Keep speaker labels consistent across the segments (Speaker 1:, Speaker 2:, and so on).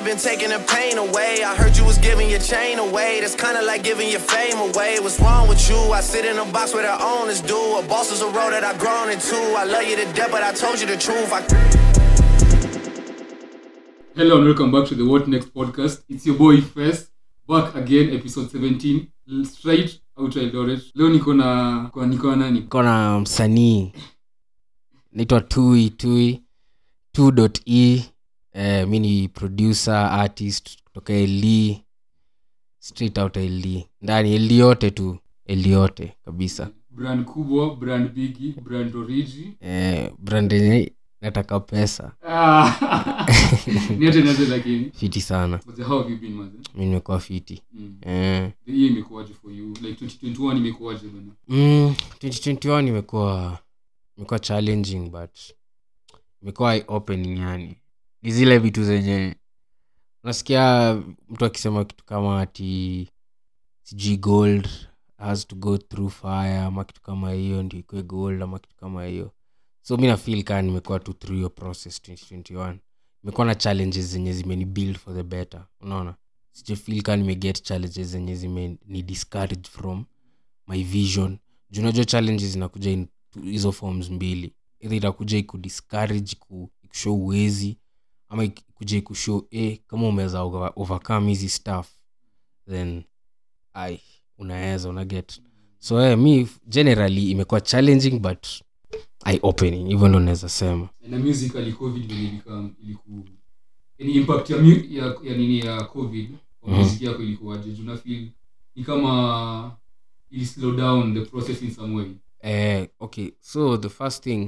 Speaker 1: have been taking the pain away. I heard you was giving your chain away. That's kinda like giving your fame away. What's wrong with you? I sit in a box where the owners do. A boss is a road that I've grown into. I love you to death, but I told you the truth. I
Speaker 2: Hello and welcome back to the What Next podcast. It's your boy Fest back again, episode 17, l- straight out Eldoret. Leo niko na kwa niko na nani?
Speaker 3: kona msanii naitwa tui tui 2.e eh, mi ni producer artist kutoka ld straight out ld ndani ld yote tu ld yote kabisa
Speaker 2: Brand kubwa, brand bigi, brand origi.
Speaker 3: eh, brand yenye nataka pesa
Speaker 2: Ah. Niache nianze lakini.
Speaker 3: fiti sana
Speaker 2: But how have you been maze?
Speaker 3: mi nimekuwa fiti
Speaker 2: Mm.
Speaker 3: eh,
Speaker 2: The year imekuwaje for you? Like 2021 imekuwaje bana?
Speaker 3: mm, 2021 imekuwa imekuwa challenging but imekuwa eye opening yani ni zile vitu zenye unasikia mtu akisema kitu kama ati sijui gold has to go through fire ama kitu kama hiyo ndio ikwe gold ama kitu kama hiyo so mi nafil kaa nimekuwa tu through your process 2021 imekuwa na challenges zenye zimeni build for the better unaona sijafil kaa nimeget challenges zenye zimeni discourage from my vision juu unajua challenges zinakuja in hizo forms mbili either itakuja ikudiscourage ku- ikushow uwezi ama ik- ikuja ikushow eh, kama umeweza over- overcome hizi stuff then ai unaweza unaget so eh, mi generally imekuwa challenging but eye opening hivyo ndo naweza sema
Speaker 2: na musically covid vile ilikam iliku yani impact ya, mu- ya, ya nini ya covid kwa
Speaker 3: Mhm.
Speaker 2: music yako ilikuwaje Juu na feel ni kama ili slow down the process in some way
Speaker 3: eh, okay so the first thing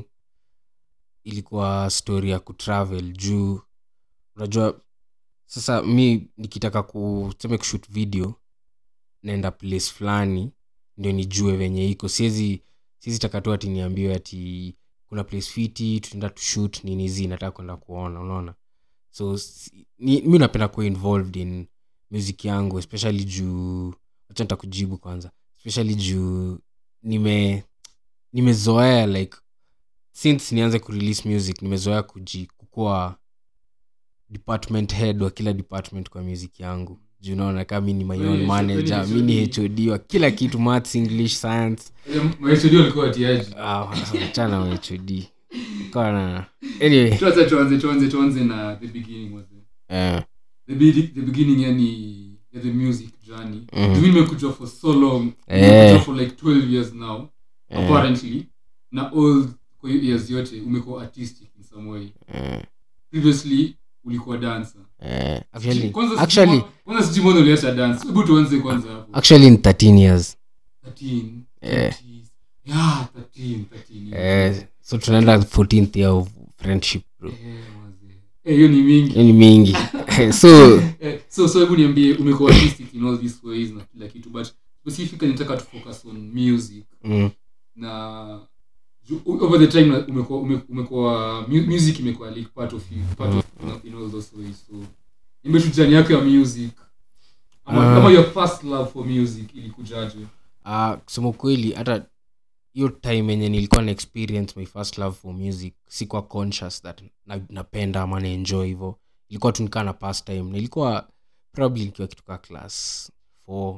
Speaker 3: ilikuwa story ya kutravel juu unajua sasa mi nikitaka kuseme kushut video naenda place fulani ndio nijue venye iko siwezi siwezi taka tu ati niambiwe ati kuna place fiti tunaenda tushut nini zi nataka kwenda kuona unaona so si- ni, mi napenda kuwa involved in music yangu especially juu wacha nitakujibu kwanza especially juu nime nimezoea like since nianze kurelease music nimezoea kuji kukua department head wa kila department kwa music yangu juu unaona kama mi ni my
Speaker 2: Wewe
Speaker 3: own
Speaker 2: ni-
Speaker 3: manager
Speaker 2: wewe ni
Speaker 3: mi ni
Speaker 2: HOD.
Speaker 3: hod wa kila kitu maths english science
Speaker 2: mahestudio alikuwa atiaji
Speaker 3: chana wa hod Kwa na anyway
Speaker 2: tuanze tuanze tuanze tuanze na the beginning was
Speaker 3: eh,
Speaker 2: the, be- the beginning yani ya the music journey
Speaker 3: Mhm.
Speaker 2: mm. nimekujua for so long
Speaker 3: Eh.
Speaker 2: nimekujua for like 12 years now
Speaker 3: Eh.
Speaker 2: apparently na all kwa hiyo years yote umekuwa artistic in some way
Speaker 3: eh,
Speaker 2: previously ulikuwa dancer
Speaker 3: eh, actually
Speaker 2: Kwanza
Speaker 3: actually
Speaker 2: sijui- kwanza sijui mbona uliacha dance hebu tuanze kwanza hapo
Speaker 3: actually in 13 years
Speaker 2: 13
Speaker 3: Eh.
Speaker 2: 20s. yeah 13 13
Speaker 3: eh, so tunaenda 14th year of friendship bro
Speaker 2: Eh, wazee. Eh, hiyo ni mingi
Speaker 3: Hiyo ni mingi so
Speaker 2: Eh, so so hebu niambie umekuwa artistic in all these ways na kila kitu but specifically nataka to focus on music
Speaker 3: mm,
Speaker 2: na ju- over the time na- umekuwa ume- umekuwa mu- music imekuwa like part of you part of in, in all those ways so niambie tu jani yako ya music ama,
Speaker 3: Ah.
Speaker 2: ama your first love for music ilikujaje
Speaker 3: uh, kusema ukweli hata hiyo time yenye nilikuwa na experience my first love for music sikuwa conscious that na, napenda ama naenjoy hivo ilikuwa tu nikaa na past time nilikuwa probably nikiwa kituka class 4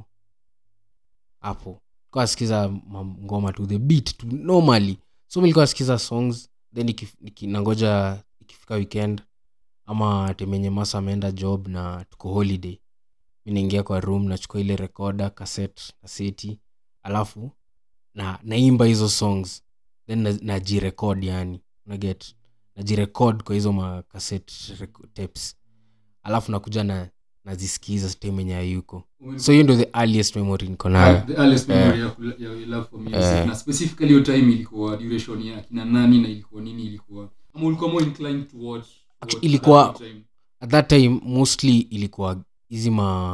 Speaker 3: hapo nilikuwa nasikiza ma- ngoma tu the beat tu normally so mi nilikuwa nasikiza songs then ikif- niki- nangoja ikifika weekend ama temenye masa ameenda job na tuko holiday mi naingia kwa room nachukua ile rekoda kaset kaseti alafu na naimba hizo songs then na- najirekod yani naget najirekod kwa hizo makaset tapes alafu nakuja na nazisikiza time enye ayuko so hiyo ndio the earliest memory niko nayo
Speaker 2: the earliest memory ya, kula- ya your love for music
Speaker 3: Eh.
Speaker 2: na specifically hiyo time ilikuwa duration ya kina nani na ilikuwa nini ilikuwa ama ulikuwa more inclined to watch
Speaker 3: Actu-
Speaker 2: watch
Speaker 3: ilikuwa-
Speaker 2: at that time?
Speaker 3: at that time mostly ilikuwa hizi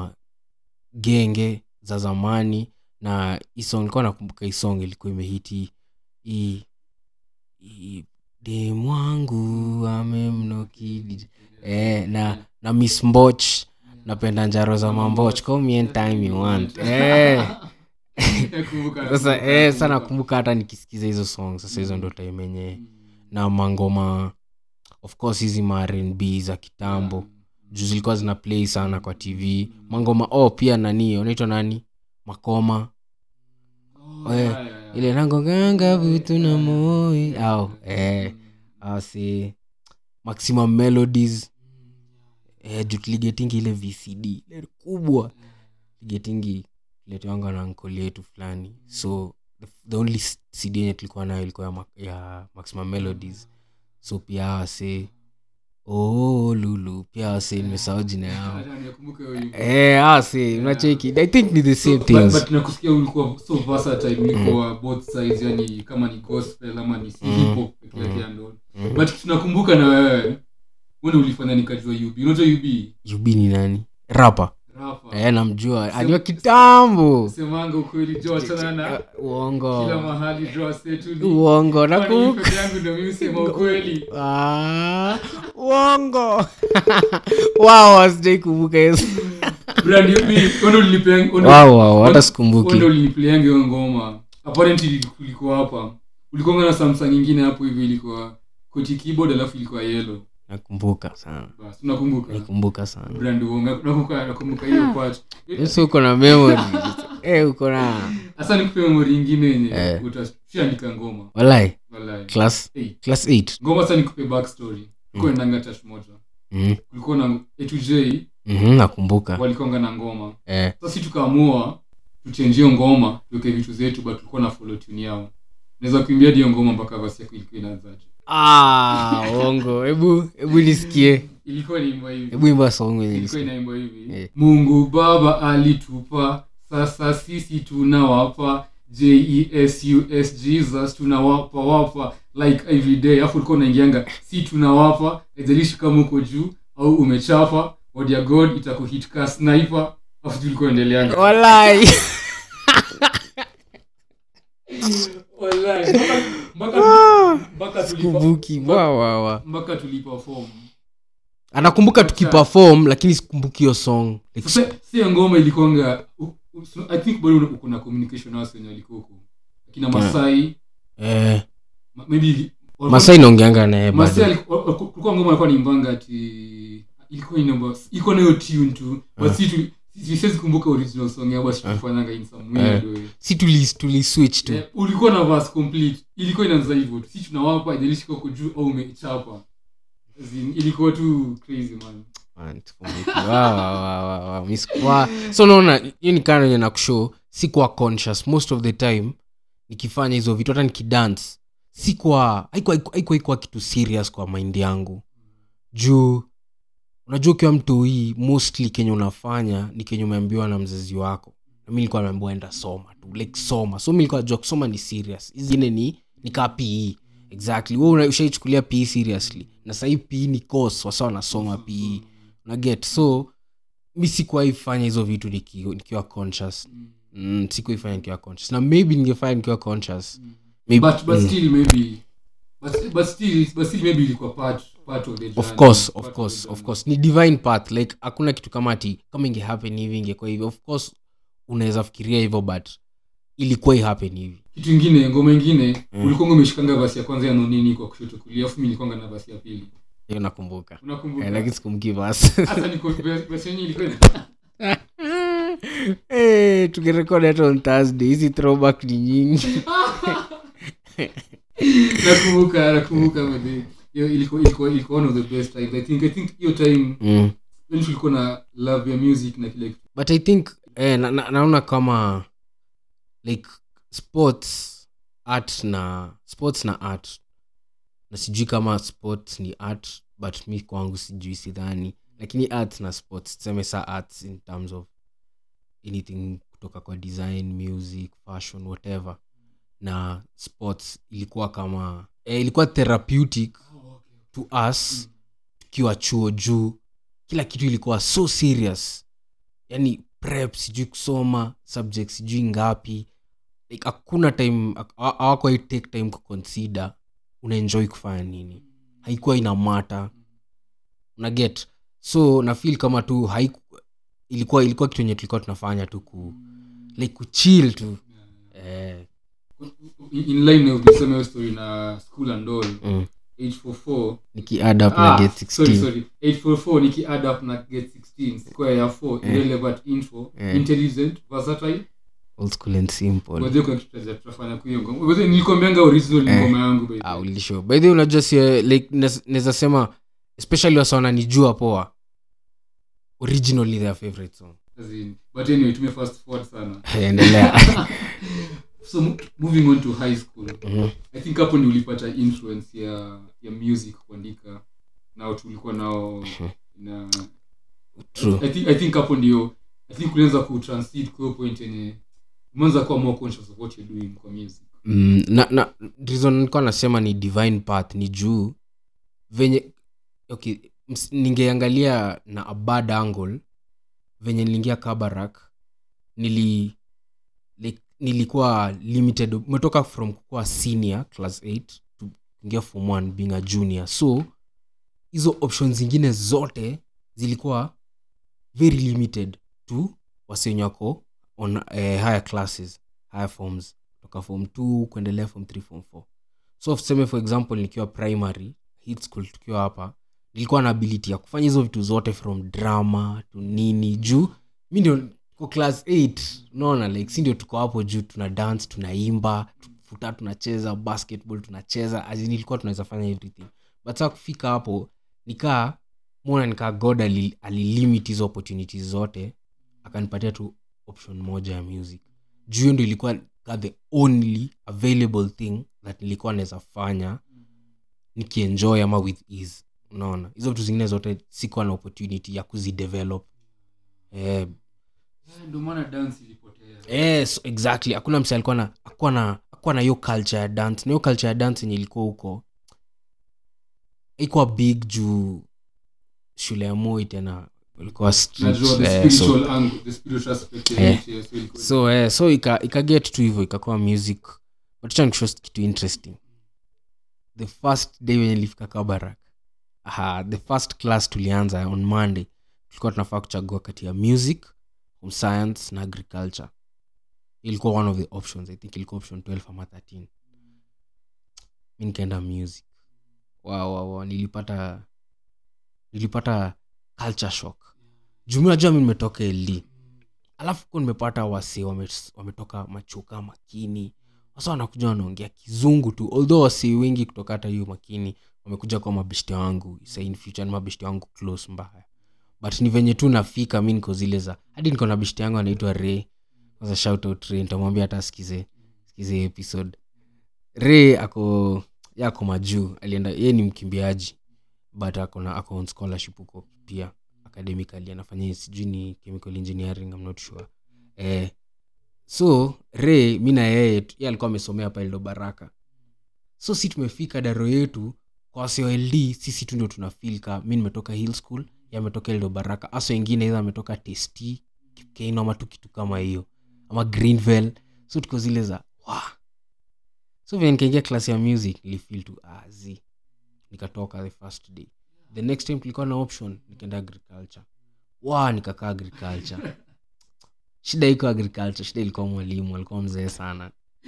Speaker 3: magenge za zamani na hii song ilikuwa nakumbuka hii song ilikuwa imehiti hii hii demwangu amemnokidi eh, na na miss mboch napenda njaro za mamboch call me anytime you want eh.
Speaker 2: Nakumbuka,
Speaker 3: sasa
Speaker 2: nakumbuka,
Speaker 3: eh, sana
Speaker 2: nakumbuka.
Speaker 3: nakumbuka hata nikisikiza hizo song sasa hizo ndo time yenyewe na mangoma of course hizi ma rnb za kitambo juu zilikuwa zina play sana kwa tv mangoma oh pia nani unaitwa nani makoma
Speaker 2: Oh,
Speaker 3: Eh,
Speaker 2: yeah, yeah, yeah.
Speaker 3: ile nangonganga vitu na moi au eh, au si maximum melodies eh, juu tuligetingi ile vcd ile kubwa tuligetingi letewanga na nkoli yetu fulani so the, the only s- cd yenye tulikuwa nayo ilikuwa ya, ma- ya maximum melodies so pia wase oh lulu pia wase nimesahau jina yao
Speaker 2: Acha nikumbuke hiyo wimbo.
Speaker 3: eh wase unacheki i think ni the same
Speaker 2: So,
Speaker 3: things
Speaker 2: but, but nakusikia ulikuwa so versatile ulikuwa both sides yani kama ni gospel ama ni si hip hop peke yake ya ndo but tunakumbuka na wewe wewe ulifanya nikajua UB unajua UB
Speaker 3: ub ni nani rapa
Speaker 2: rapper
Speaker 3: eh, namjua ajua kitambo
Speaker 2: semanga ukweli jo achana na
Speaker 3: Eh,
Speaker 2: kila
Speaker 3: uongo
Speaker 2: mahali draw setu ni
Speaker 3: uongo
Speaker 2: Kwani
Speaker 3: nakumbuka
Speaker 2: peke yangu ndio mimi sema ukweli
Speaker 3: Ah, uongo wao wasijai kumbuka yesu
Speaker 2: brand UB wewe ulipea
Speaker 3: Wow, wow, hata sikumbuki.
Speaker 2: ndo ulipleanga hiyo ngoma apparently ulikuwa hapa ulikuwa na samsung nyingine hapo hivi ilikuwa koti keyboard alafu ilikuwa yellow
Speaker 3: nakumbuka sana
Speaker 2: basi unakumbuka
Speaker 3: nakumbuka sana
Speaker 2: brand uonga nakumbuka nakumbuka hiyo part
Speaker 3: yesu uko na memory eh uko na
Speaker 2: hasa nikupe memory nyingine yenye
Speaker 3: Eh.
Speaker 2: utashaandika ngoma
Speaker 3: walai
Speaker 2: wallahi
Speaker 3: class
Speaker 2: Eight.
Speaker 3: class 8
Speaker 2: ngoma sasa nikupe backstory kulikuwa endanga touch moja
Speaker 3: mm.
Speaker 2: kulikuwa na A2J
Speaker 3: mm nakumbuka
Speaker 2: walikonga na ngoma
Speaker 3: eh.
Speaker 2: sasa si tukaamua tuchenjio ngoma tuweke vitu zetu but tulikuwa na follow tune yao naweza kuimbia hiyo ngoma mpaka basi yako ilikuwa inaanzaje
Speaker 3: ah uongo hebu hebu nisikie
Speaker 2: ilikuwa inaimba hivi
Speaker 3: hebu imba song yenye
Speaker 2: ilikuwa
Speaker 3: nisikie.
Speaker 2: inaimba hivi
Speaker 3: Eh.
Speaker 2: mungu baba alitupa sasa sisi tunawapa jesus jesus tunawapa wapa like every day afu ulikuwa unaingianga si tunawapa haijalishi kama uko juu au umechapa word ya god itakuhit ka sniper afu tulikuwa endeleanga
Speaker 3: walai
Speaker 2: Wallahi, mpaka- mpaka- mpaka tulipa-
Speaker 3: kumbuki wa wa wa
Speaker 2: mpaka tuliperform
Speaker 3: anakumbuka tukiperform lakini sikumbuki hiyo song like,
Speaker 2: sasa si ngoma ilikonga i think bado una- uko na communication nasi wenye walikuwa huko akina masai
Speaker 3: eh,
Speaker 2: ma- maybe ili- walikuwa-
Speaker 3: masai naongeanga naye
Speaker 2: Masai
Speaker 3: bado
Speaker 2: aliku- wa- wa- kulikuwa ngoma alikuwa nimbanga ati ilikuwa inaimba ilikuwa nayo tune tu but si tu si- siwezi kumbuka original song yao basi tulifanyanga in some weird way
Speaker 3: si tuli, tuli switch tu
Speaker 2: Eh, ulikuwa na verse complete ilikuwa inaanza hivyo tu si tunawapa ijalishi uko juu au umechapa As in, ilikuwa tu crazy man
Speaker 3: Man, sikumbuki. Wa, wa, wa, wa, wa, mi siku- wa- so naona hiyo ni kana enye nakushow sikuwa conscious most of the time nikifanya hizo vitu hata nikidance sikuwa haikuwa haikuwa- haikuwa kitu serious kwa mind yangu juu unajua ukiwa mtu hii mostly kenye unafanya ni kenye umeambiwa na mzazi wako na mi nilikuwa naambiwa enda soma tu like soma so mi nilikuwa najua kusoma ni serious hizingine ni ni kaa pe exactly we una- ushaichukulia pe seriously na sahii pe ni course wasa wanasoma pe na get so mi sikuwaifanya hizo vitu niki- nikiwa conscious mm, sikuifanya nikiwa conscious na maybe ningefanya nikiwa conscious maybe,
Speaker 2: but but still maybe but, but still but still maybe ilikuwa part part of the
Speaker 3: of
Speaker 2: journey,
Speaker 3: course
Speaker 2: part
Speaker 3: of course
Speaker 2: the
Speaker 3: of
Speaker 2: journey.
Speaker 3: course ni divine path like hakuna kitu kama ati kama ingehappen hivi ingekuwa hivi of course unaweza fikiria hivyo but ilikuwa ihappen hivi
Speaker 2: kitu ingine ngoma ingine ulikuwa umeshikanga basi ya kwanza ya nonini kwa kushoto kulia afu mi nilikwanga na basi ya pili
Speaker 3: hiyo nakumbuka
Speaker 2: unakumbuka
Speaker 3: Eh, lakini sikumbuki basi
Speaker 2: hasa niko basi yenyewe ilikuwa ina-
Speaker 3: hey, tukirekod hata on thursday hizi throwback ni nyingi
Speaker 2: nakumbuka nakumbuka but hiyo ilikuwa ilikuwa ilikuwa one of the best times i think i think hiyo time
Speaker 3: mm.
Speaker 2: when tulikuwa na love ya music na kile kitu
Speaker 3: but i think eh, na, na, naona kama like sports art na sports na art na sijui kama sports ni art but mi kwangu sijui sidhani lakini art na sports tuseme sa arts in terms of anything kutoka kwa design music fashion whatever na sports ilikuwa kama eh, ilikuwa therapeutic to us tukiwa chuo juu kila kitu ilikuwa so serious yani prep sijui kusoma subject sijui ngapi like hakuna time hawakuwai take time kuconsider unaenjoy kufanya nini haikuwa ina mata una get so na feel kama tu haiku, ilikuwa ilikuwa kitu enye tulikuwa tunafanya tu ku like kuchill tu eh,
Speaker 2: in in line na ukisema hiyo story na school and all
Speaker 3: mm,
Speaker 2: 844
Speaker 3: nikiadd up na
Speaker 2: Ah,
Speaker 3: get
Speaker 2: sorry,
Speaker 3: 16
Speaker 2: sorry. 844 niki add up na get 16 square ya 4
Speaker 3: Eh.
Speaker 2: irrelevant info
Speaker 3: Eh.
Speaker 2: intelligent versatile
Speaker 3: old school and simple
Speaker 2: ngoja kuna kitu tutaja- tutafanya kwa hiyo ngoma ngoja nilikwambianga original ni
Speaker 3: Eh.
Speaker 2: ngoma yangu by the
Speaker 3: ah,
Speaker 2: way.
Speaker 3: ulisho by the way unajua si like naweza sema especially wasa wananijua poa originally their favorite song
Speaker 2: As in, but anyway tume fast forward sana
Speaker 3: endelea
Speaker 2: so mo- moving on to high school
Speaker 3: Mhm.
Speaker 2: i think hapo ni ulipata influence ya ya music kuandika nao tulikuwa nao na
Speaker 3: True.
Speaker 2: I think, i think hapo ndio i think ulianza kutransit kwa hiyo point yenye umeanza kuwa more conscious of what you're doing kwa music
Speaker 3: mm, na, na reason nilikuwa nasema ni divine path ni juu venye okay ms- ningeangalia na a bad angle venye niliingia kabarak nili like, nilikuwa limited umetoka from kukuwa senior class 8 to kuingia form 1 being a junior so hizo options zingine zote zilikuwa very limited to wasenye wako on eh, higher classes higher forms toka form 2 kuendelea form 3 form 4 so tuseme for example nikiwa primary hit school tukiwa hapa nilikuwa na ability ya kufanya hizo vitu zote from drama to nini juu mi ndio ko class 8 unaona like si ndio tuko hapo juu tuna dance tunaimba futa tunacheza basketball tunacheza as in ilikuwa tunaweza fanya everything but saa kufika hapo nikaa mona nikaa god ali- alilimit hizo opportunities zote akanipatia tu option moja ya music juu hiyo ndio ilikuwa ka the only available thing that nilikuwa naweza fanya nikienjoy ama with ease unaona hizo vitu zingine zote sikuwa na opportunity ya kuzidevelop eh,
Speaker 2: Eh, ndio maana dance ilipotea
Speaker 3: yes exactly hakuna mse alikuwa na akuwa na akuwa na hiyo culture ya dance na hiyo culture ya dance yenye ilikuwa huko ikuwa big juu shule ya moi tena ilikuwa strict,
Speaker 2: najua the
Speaker 3: eh, so-
Speaker 2: spiritual angle the spiritual aspect ya
Speaker 3: Eh.
Speaker 2: it, yeah, so ilikuwa-
Speaker 3: so eh, so ika, ika get tu hivyo ikakuwa music batucha nikusho kitu interesting the first day wenye nilifika kabarak aha, the first class tulianza on monday tulikuwa tunafaa kuchagua kati ya music home science na agriculture ilikuwa one of the options i think ilikuwa option 12 ama 13 mi nikaenda music wow, wow, wow. nilipata nilipata culture shock jumi najua mi nimetoka ld alafu ku nimepata wase wame- wametoka machuka makini wasa wanakuja wanaongea kizungu tu although wase wengi kutoka hata hiyo makini wamekuja kwa mabeshte wangu sa in future ni mabeshte wangu close mbaya but ni venye tu nafika mi niko zile za hadi niko na beshte yangu anaitwa re kwanza shout out re nitamwambia hata sikize sikize episode re ako ye ako majuu alienda ye ni mkimbiaji but ako na ako on scholarship huko pia academically anafanya sijui ni chemical engineering I'm not sure eh, so re mi na yeye tu- ye alikuwa amesomea pa eldo baraka so si tumefika daro yetu kwa waseold sisi tu ndio tuna feel ka mi nimetoka hill school ye ametoka eldo baraka aso wengine idha ametoka test kipkeino ama tu kitu kama hiyo ama greenvel so tuko zile za wa so vile nikaingia klasi ya music nilifeel tu azi nikatoka the first day the next time tulikuwa na option nikaenda agriculture wa nikakaa agriculture shida iko agriculture shida ilikuwa mwalimu alikuwa mzee sana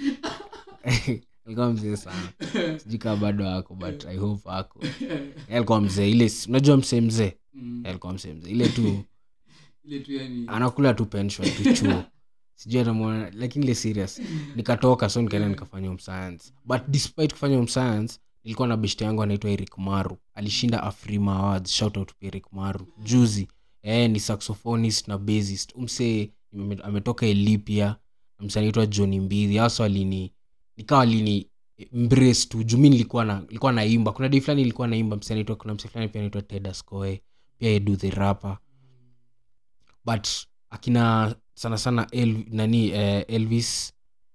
Speaker 3: alikuwa mzee sana sijui kaa bado ako but i hope ako Yeye alikuwa mzee ile unajua msee mzee
Speaker 2: Mm.
Speaker 3: Yeye alikuwa msee mzee ile tu
Speaker 2: ile tu yani
Speaker 3: anakula tu pension tu chuo sijui atamwona lakini ile serious nikatoka so nikaenda nikafanya home science but despite kufanya home science nilikuwa na beshte yangu anaitwa eric maru alishinda afrima awards shout out to eric maru juzi eh, ni saxophonist na bassist umse ametoka elipia mse anaitwa johni mbidhi hasa alini nikawa alini embrace tu juu mi nilikuwa na nilikuwa naimba kuna dei fulani nilikuwa naimba mse anaitwa kuna mse fulani pia anaitwa tedascoe pia edu the rapper but akina sana sana El, nani eh, elvis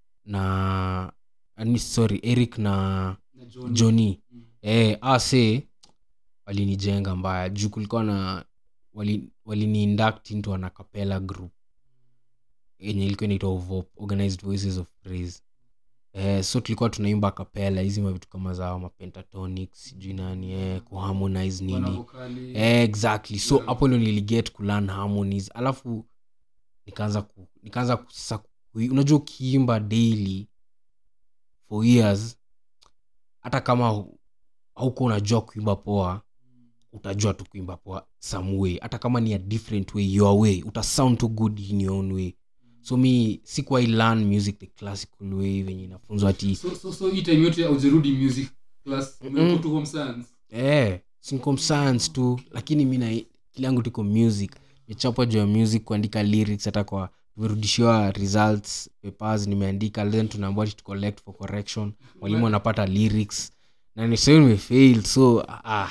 Speaker 3: na ani, sorry eric na
Speaker 2: na John.
Speaker 3: johnny
Speaker 2: Mm.
Speaker 3: eh, ase walinijenga mbaya juu kulikuwa na wali- waliniinduct into an acapella group yenye ilikuwa inaitwa ovop organized voices of praise eh, so tulikuwa tunaimba kapela hizi mavitu kama zao mapentatonic sijui nani eh, kuharmonize
Speaker 2: Wana
Speaker 3: nini
Speaker 2: vokali.
Speaker 3: eh, exactly so
Speaker 2: Yeah.
Speaker 3: hapo ndo niliget kulearn harmonies alafu nikaanza ku, nikaanza ku- sasa ku- unajua ukiimba daily for years hata kama hu- auko unajua kuimba poa utajua tu kuimba poa some way hata kama ni a different way your way uta sound too good in your own way so mi sikuwai learn music the classical way venye inafunzwa ati
Speaker 2: so, so, so hii time yote aujerudi music class umekuwa tu home science
Speaker 3: eh, sinkom science tu lakini mi na kile yangu tuko music mechapwa juu ya music kuandika lyrics hata kwa tumerudishiwa results papers nimeandika then tunaambua ati to collect for correction mwalimu anapata lyrics na ni sasa nimefail so ah,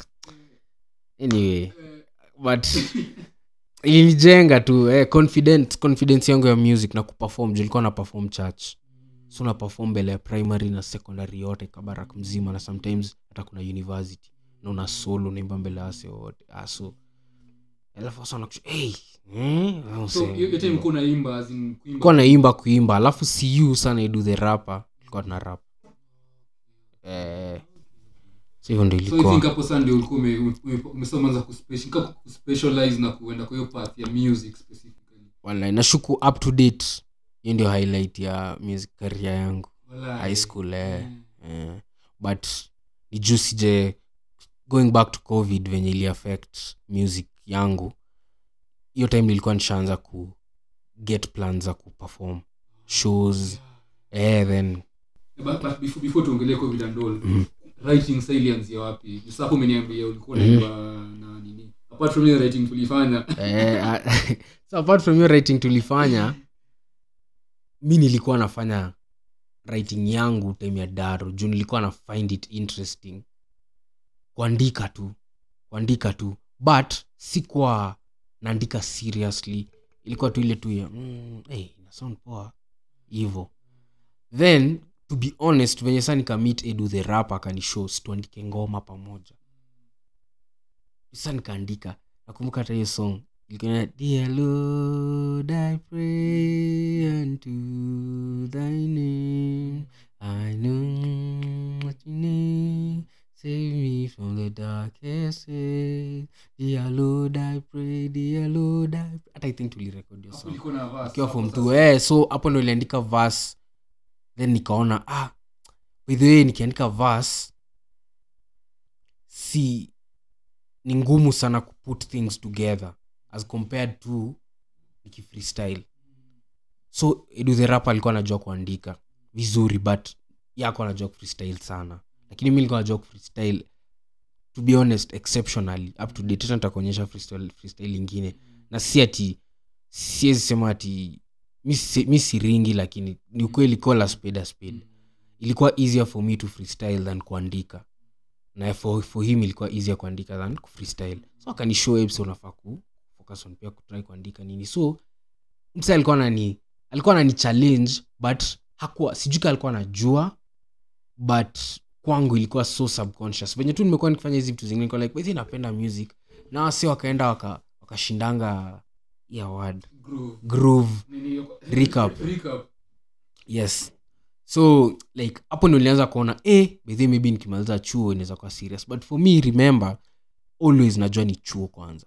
Speaker 3: anyway but ilinijenga tu eh, confident confidence yangu ya music na kuperform juu ilikuwa na perform church so na perform mbele ya primary na secondary yote kabarak mzima na sometimes hata kuna university na una solo unaimba mbele ya wase wote ah, so alafu wasa wanakusha hey, eh, au
Speaker 2: so
Speaker 3: se-
Speaker 2: hiyo hiyo time kuna imba as in kuimba
Speaker 3: kuwa naimba kuimba alafu siu sana idu the rapper ilikuwa tuna rap eh, so hivyo ndo
Speaker 2: so i
Speaker 3: ilikuwa
Speaker 2: think hapo sasa ndio ulikuwa ume- ume- umesoma za kuspeci- nika kuspecialize na kuenda kwa hiyo path ya music specifically
Speaker 3: Walai, nashuku up to date hiyo ndio highlight ya music career yangu
Speaker 2: Walai.
Speaker 3: high school eh,
Speaker 2: Mm.
Speaker 3: eh. but ni juu sije going back to covid venye ili affect music yangu hiyo time nilikuwa nishaanza ku get plans za kuperform shows eh, then
Speaker 2: but, but before, before tuongelee covid and all
Speaker 3: Mhm.
Speaker 2: writing sa ilianzia wapi Sasa hapo umeniambia ulikuwa unaimba na nini apart from hiyo writing tulifanya
Speaker 3: eh, ah, so apart from hiyo writing tulifanya mi nilikuwa nafanya writing yangu time ya daro juu nilikuwa na find it interesting kuandika tu kuandika tu but sikuwa naandika seriously ilikuwa tu ile tu ya mm, hey, ina sound poa hivo then to be honest venye saa nikamit edu the rap akanishow situandike ngoma pamoja sa nikaandika nakumbuka hata hiyo song ilikuwa dear lord i pray unto thy name i know what you name save me from the darkest way dear lord i pray dear lord I pray. hata i think tulirekod hiyo
Speaker 2: Hapo
Speaker 3: song
Speaker 2: ilikuwa na verse.
Speaker 3: akiwa
Speaker 2: Hapo
Speaker 3: form
Speaker 2: sasa.
Speaker 3: two eh, so hapo ndo iliandika verse then nikaona ah by the way nikiandika verse si ni ngumu sana kuput things together as compared to nikifreestyle so edu the rap alikuwa anajua kuandika vizuri but yako anajua kufreestyle sana lakini mi nilikuwa najua kufreestyle to be honest exceptionally up to date tena nitakuonyesha freestyle, freestyle ingine na si ati siwezi sema ati mi si- mi siringi lakini ni ukweli kola spade a spade ilikuwa easier for me to freestyle than kuandika na for, for him ilikuwa easier kuandika than kufreestyle so akanishow ebs unafaa ku focus on pia kutry kuandika nini so msa alikuwa nani alikuwa nani challenge but hakuwa sijui ka alikuwa anajua but kwangu ilikuwa so subconscious venye tu nimekuwa nikifanya hizi vitu zingine nilikuwa like "By the way, napenda music na wasi wakaenda waka- wakashindanga hii award
Speaker 2: Groove.
Speaker 3: groove
Speaker 2: Nini hiyo-
Speaker 3: Recap.
Speaker 2: Recap.
Speaker 3: yes so like hapo ndo nilianza kuona eh, bedhi maybe nikimaliza chuo inaweza kuwa serious but for me remember always najua ni chuo kwanza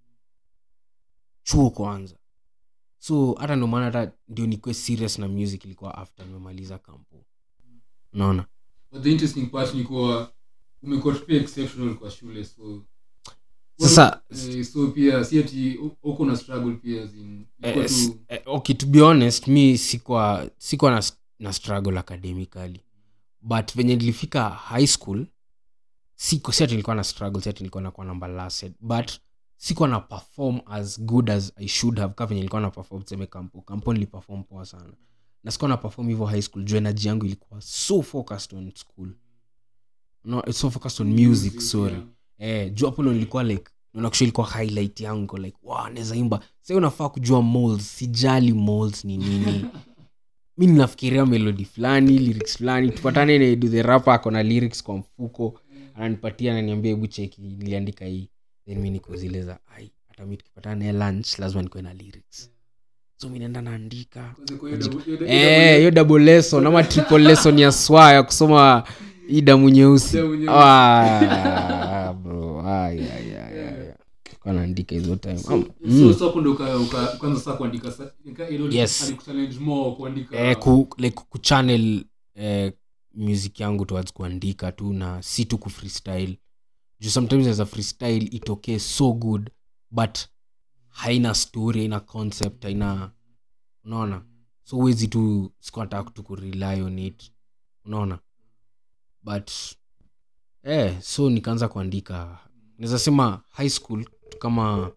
Speaker 3: chuo kwanza so hata ndo maana hata ndio nikuwe serious na music ilikuwa after nimemaliza kampo unaona
Speaker 2: but the interesting part ni kuwa umekuwa tu pia exceptional kwa shule so
Speaker 3: Sasa-
Speaker 2: eh, so pia si ati u- uko na struggle pia as in, ilikuwa
Speaker 3: eh, s-
Speaker 2: tu
Speaker 3: eh, okay to be honest mi sikuwa sikuwa na, na struggle academically but venye nilifika high school siko si ati nilikuwa na struggle si ati nilikuwa nakuwa namba lasted but sikuwa na perform as good as i should have ka venye nilikuwa na perform tuseme kampo kampo niliperform poa sana na sikuwa na perform hivyo high school juu energy yangu ilikuwa so focused on school no, it's so focused on music, sorry
Speaker 2: yeah.
Speaker 3: eh, juu hapo ndo nilikuwa like nakusha ilikuwa highlight yangu niko like wow, naweza imba sa unafaa kujua molds sijali molds ni nini mi ninafikiria melodi fulani lyrics fulani tupatane na Edu the rapa ako na lyrics kwa mfuko ananipatia ananiambia hebu cheki niliandika hii then mi niko zile za ai hata mi tukipatana naye lunch lazima nikuwe na lyrics so mi naenda naandika
Speaker 2: Kwanza kwa hiyo double- hiyo- hiyo
Speaker 3: Eh,
Speaker 2: double-
Speaker 3: hiyo double lesson ama triple lesson ya swa ya kusoma hii damu nyeusi
Speaker 2: Damu nyeusi.
Speaker 3: Ah, bro. Ai, ai, ai, ai. Kwa naandika hizo time
Speaker 2: So-
Speaker 3: Ama-
Speaker 2: so-
Speaker 3: Mm.
Speaker 2: so hapo ndo uka- uka- ukaanza sasa kuandika sa- nika- hilo
Speaker 3: Yes.
Speaker 2: alikuchallenge more kuandika
Speaker 3: eh, ku, like kuchannel eh, music yangu towards kuandika tu na si tu kufreestyle juu sometimes as a freestyle itokee so good but haina story haina concept haina unaona so huwezi tu sikuataka tu kurely on it unaona but eh, so nikaanza kuandika naweza sema high school tu kama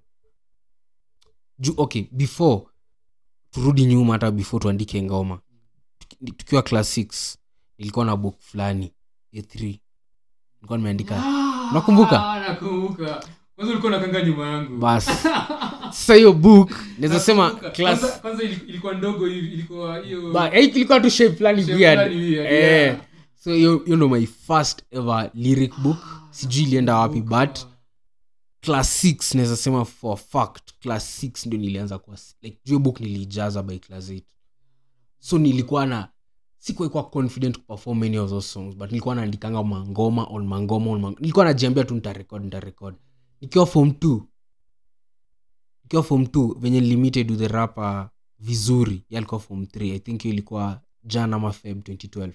Speaker 3: juu okay before turudi nyuma hata before tuandike ngoma Tuki- tukiwa class 6 nilikuwa na book fulani a3 nilikuwa nimeandika Unakumbuka?
Speaker 2: Ah, nakumbuka kwanza ulikuwa nakanga nyuma yangu
Speaker 3: bas sasa hiyo book naweza sema
Speaker 2: Nakumbuka.
Speaker 3: class
Speaker 2: Kwanza- kwanza ili- ilikuwa ndogo hivi ilikuwa hiyo
Speaker 3: Ba- eh, ilikuwa tu shape fulani
Speaker 2: shape
Speaker 3: weird.
Speaker 2: fulani weird,
Speaker 3: Eh,
Speaker 2: yeah.
Speaker 3: so hiyo hiyo ndo my first ever lyric book sijui ilienda wapi but class 6 naweza sema for a fact class 6 ndio nilianza kwa like hiyo book niliijaza by class 8 so nilikuwa na sikuwa confident kuperform many of those songs but nilikuwa naandikanga mangoma on mangoma on mangoma. nilikuwa najiambia tu nitarekod nitarekod nikiwa form 2 nikiwa form 2 venye limited with the rapper vizuri yeye alikuwa form 3 i think hiyo ilikuwa jan ama feb 2012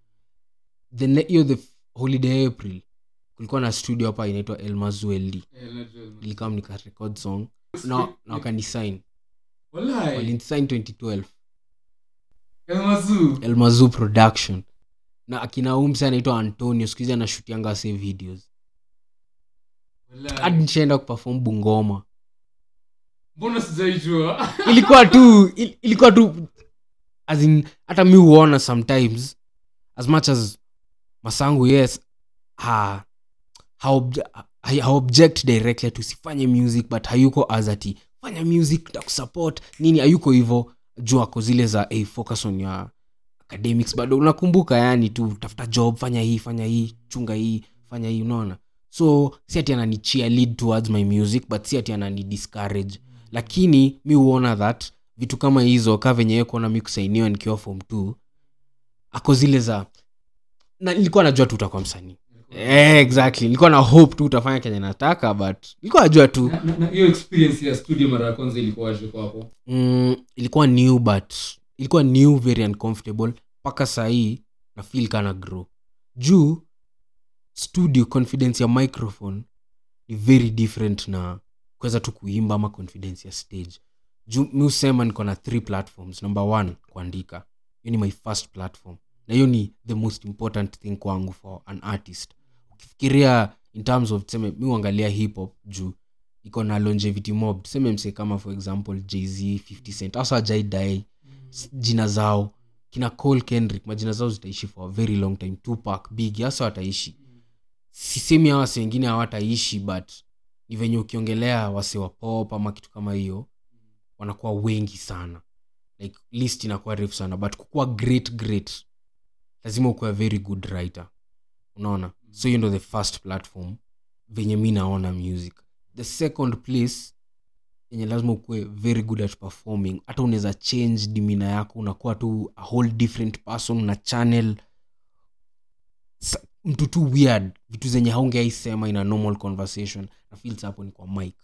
Speaker 3: the ne- hiyo the holiday april kulikuwa na studio hapa inaitwa elmazueld
Speaker 2: Eh, najua.
Speaker 3: nilikam nikarekod song na, na wakanisign
Speaker 2: Walai.
Speaker 3: walinisign 2012
Speaker 2: Elmazu.
Speaker 3: elmazu production na akina umse anaitwa antonio skuhizi anashutianga se videos
Speaker 2: Walai.
Speaker 3: hadi nishaenda kuperform bungoma
Speaker 2: mbona sijaijua
Speaker 3: ilikuwa tu il, ilikuwa tu as in, hata mi huona sometimes as much as masangu yes ha, ha, obj, ha, ha object directly tusifanye music but hayuko as ati fanya music takusupport nini hayuko hivo juu ako zile za hey, focus on your academics bado unakumbuka yani tu tafuta job fanya hii fanya hii chunga hii fanya hii unaona so si ati anani lead towards my music but si ati anani discourage lakini mi huona that vitu kama hizo ka venye yeye kuona mi kusainiwa nikiwa form t ako zile za na nilikuwa najua tu utakuwa msanii eh, exactly nilikuwa na hope tu utafanya kenye nataka but nilikuwa najua tu
Speaker 2: Na- na- na hiyo experience ya studio mara ya kwanza ilikuwaje kwako
Speaker 3: mm, ilikuwa new but ilikuwa new very uncomfortable mpaka sahii na feel kana grow juu studio confidence ya microphone ni very different na kuweza tu kuimba ama confidence ya stage juu mi husema niko na three platforms number one kuandika hiyo ni my first platform na hiyo ni the most important thing kwangu for an artist ukifikiria in terms of tuseme mi uangalia hip hop juu iko na longevity mob tuseme mse kama for example jz 50 cent hasa ajaidai jina zao kina cole kendrick majina zao zitaishi for a very long time tupac big hasa wataishi sisemi hawa wase wengine hawataishi but ni venye ukiongelea wase wa pop ama kitu kama hiyo wanakuwa wengi sana like list inakuwa refu sana but kukuwa great great lazima ukuwa very good writer unaona so hiyo ndo the first platform venye mi naona music the second place yenye lazima ukuwe very good at performing hata unaweza change dimina yako unakuwa tu a whole different person na channel Sa- mtu tu weird vitu zenye haungeaisema in a normal conversation na feels hapo ni kwa mic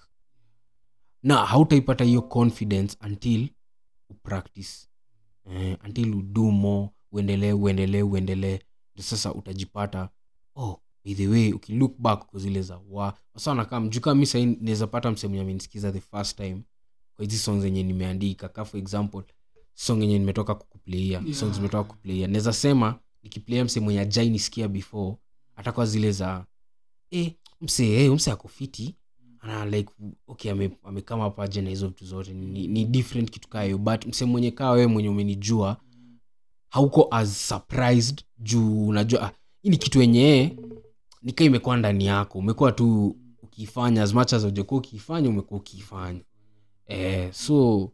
Speaker 3: na hautaipata hiyo confidence until upractice eh, until udo more uendelee uendelee uendelee ndio sasa utajipata oh by the way ukilook back kwa zile za wa sasa nakaa mjukaa mi sahii naweza pata msemu amenisikiza the first time kwa hizi song zenye nimeandika ka for example song yenye nimetoka kukuplaia
Speaker 2: Yeah.
Speaker 3: songs zimetoka kuplaia naweza sema nikiplaia mse mwenye ajai nisikia before atakuwa zile za eh, mse eh, mse akofiti ana like okay ame- amekama paje na hizo vitu zote ni, ni different kitu kaa hiyo but mse mwenye kaa wewe mwenye umenijua hauko as surprised juu unajua ah, hii ni kitu yenye nikaa imekuwa ndani yako umekuwa tu ukiifanya as much as ujakuwa ukiifanya umekuwa ukiifanya eh, so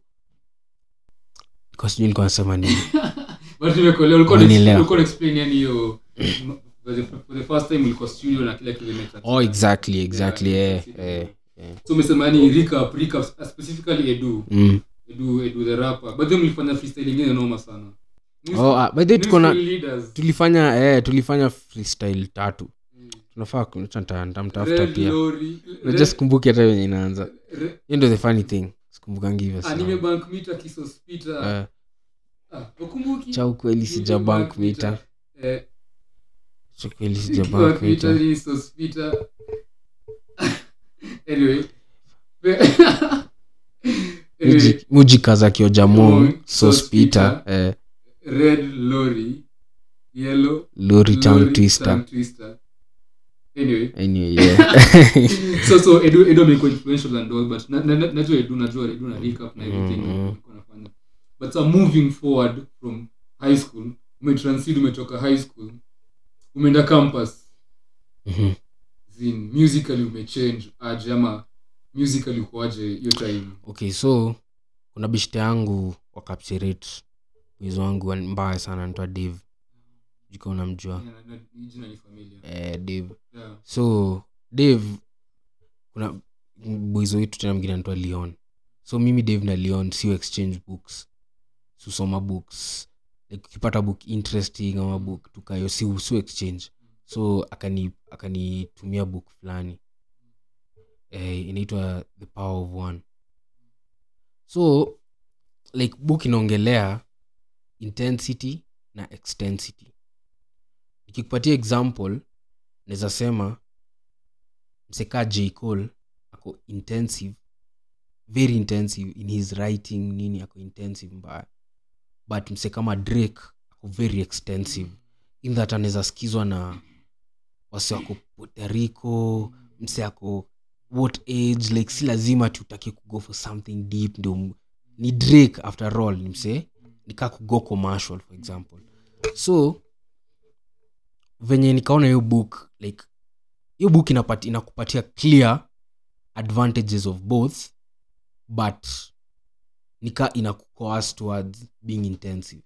Speaker 3: kwa sijui nilikuwa nasema nini
Speaker 2: but nimekuelewa ulikuwa
Speaker 3: Umenielewa.
Speaker 2: una- ulikuwa una explain yani hiyo for the- for the first time ulikuwa studio na kila kitu imecha-
Speaker 3: oh exactly exactly
Speaker 2: Yeah,
Speaker 3: eh, eh, eh.
Speaker 2: so umesema yani recap recap specifically edu
Speaker 3: Mm.
Speaker 2: edu edu the rapper but then mlifanya freestyle ingine noma sana
Speaker 3: Oh, ah, by the way
Speaker 2: New
Speaker 3: tuko na
Speaker 2: school leaders.
Speaker 3: tulifanya eh, tulifanya freestyle tatu
Speaker 2: Mm.
Speaker 3: tunafaa ku- acha nita- nitamtafuta
Speaker 2: Red
Speaker 3: pia
Speaker 2: Lorry,
Speaker 3: najua
Speaker 2: Red-
Speaker 3: sikumbuki hata venye inaanza
Speaker 2: Re-
Speaker 3: hiyo ndo the funny thing sikumbukangi hivyo sana.
Speaker 2: anime bank meter kisos peter
Speaker 3: Eh,
Speaker 2: ah ukumbuki
Speaker 3: cha ukweli sija
Speaker 2: Anime
Speaker 3: bank mita
Speaker 2: eh
Speaker 3: So kweli sijapanga kuita.
Speaker 2: Twitter, Sospita. anyway anyway
Speaker 3: Muji- mujikaza kiojamong
Speaker 2: Jamong,
Speaker 3: sospita eh,
Speaker 2: red lorry yellow
Speaker 3: lori tongue
Speaker 2: lorry,
Speaker 3: twister
Speaker 2: tongue twister anyway
Speaker 3: anyway, yeah.
Speaker 2: so so edu edu amekuwa influential and all but na- na- na- najua edu najua edu na recap na everything
Speaker 3: Mm, mm.
Speaker 2: alikuwa anafanya but so moving forward from high school umetransit umetoka high school umeenda campus
Speaker 3: Mhm.
Speaker 2: zin musically umechange aje ama musically ukoaje hiyo time
Speaker 3: okay so kuna bishte yangu wakapsiret mwizi wangu wa- mbaya sana natoa dave jika unamjua
Speaker 2: Yeah, na- na- jina ni familia
Speaker 3: eh, dave
Speaker 2: yeah.
Speaker 3: so dave kuna bwizo wetu tena mwingine anatoa leon so mimi dave na leon sio exchange books susoma books like ukipata book interesting ama book tukayo si sio exchange so akani akanitumia book fulani eh, inaitwa the power of one so like book inaongelea intensity na extensity nikikupatia example naweza sema msekaa j cole ako intensive very intensive in his writing nini ako intensive mbaya but mse kama drake ako very extensive in that anaweza skizwa na wase wako puerto rico mse ako what age like si lazima tutake kugo for something deep ndio m- ni drake after all ni mse nikaa kugo commercial for example so venye nikaona hiyo book like hiyo book inapati, inakupatia clear advantages of both but nika inakucoas towards being intensive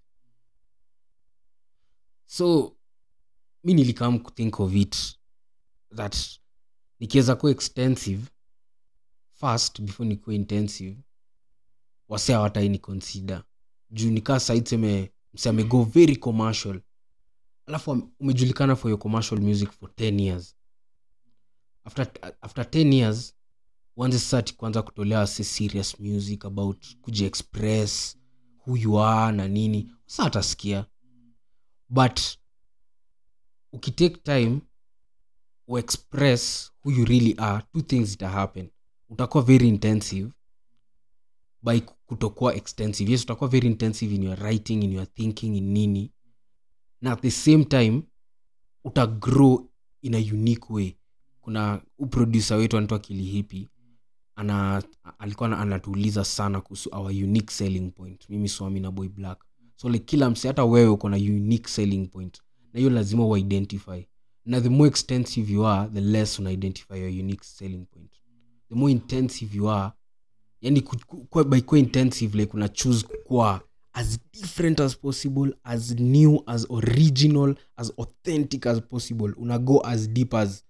Speaker 3: so mi nilikam kuthink of it that nikiweza kuwa extensive first before nikuwa intensive wase hawataini consider juu nikaa saitseme mse amego very commercial alafu am- umejulikana for your commercial music for 10 years after, after 10 years uanze sati kwanza kutolea wase serious music about kujiexpress who you are na nini sa atasikia but ukitake time uexpress who you really are two things ita happen utakuwa very intensive by kutokuwa extensive yes utakuwa very intensive in your writing in your thinking in nini na at the same time utagrow in a unique way kuna uproducer wetu anaitwa kilihipi ana alikuwa ana- anatuuliza sana kuhusu our unique selling point mimi swami na boy black so like kila mse hata wewe uko na unique selling point na hiyo lazima uidentify na the more extensive you are the less una identify your unique selling point the more intensive you are yani ku- ku- kwa- by kuwa intensive like una choose kukuwa as different as possible as new as original as authentic as possible una go as deep as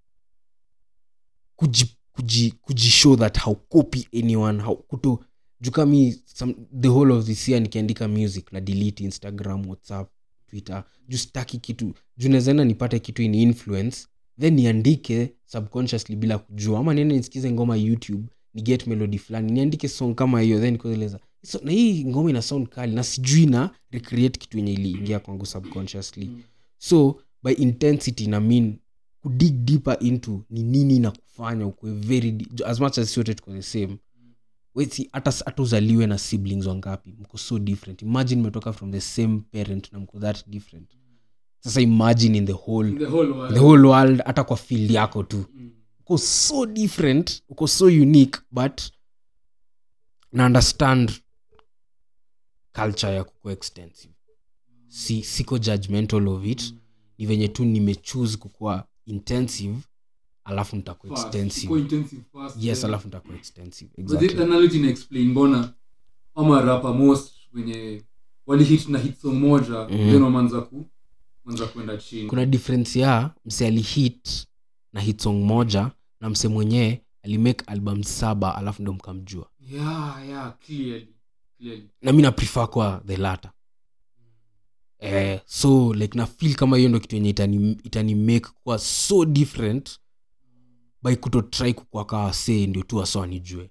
Speaker 3: kuji, kuji, kujishow that how copy anyone how kuto juka mi some, the whole of this year nikiandika music na delete instagram whatsapp twitter juu sitaki kitu juu nawezaenda nipate kitu in influence then niandike subconsciously bila kujua ama niende nisikize ngoma youtube ni get melody fulani niandike song kama hiyo then kueleza so, na hii ngoma ina sound kali na sijui na recreate kitu yenye iliingia kwangu subconsciously so by intensity na mean kudig deeper into ni nini na kufanya ukue very di- as much as sote tuko the same weti hata hata uzaliwe na siblings wangapi mko so different imagine mmetoka from the same parent na mko that different sasa imagine in the whole
Speaker 2: the whole world
Speaker 3: the whole world hata kwa field yako tu
Speaker 2: Mm.
Speaker 3: uko so different uko so unique but na understand culture ya kukuwa extensive si, siko judgmental of it ni venye tu nimechoose kukuwa intensive alafu nitakuwa
Speaker 2: Fast.
Speaker 3: extensive
Speaker 2: Go intensive fast,
Speaker 3: yes
Speaker 2: yeah.
Speaker 3: alafu nitakuwa extensive
Speaker 2: But the
Speaker 3: exactly
Speaker 2: analogy ina explain mbona ama rapa most wenye walihit na hit song moja
Speaker 3: Mhm.
Speaker 2: then wamanza ku manza kwenda chini
Speaker 3: kuna difference ya mse alihit na hit song moja na mse mwenyewe alimake album saba alafu ndo mkamjua
Speaker 2: yeah yeah clearly clearly
Speaker 3: na mi naprefer kwa the latter eh, so like na feel kama hiyo ndo kitu yenye itani, itani make kuwa so different by kuto try kukua kaa see ndio tu waso anijue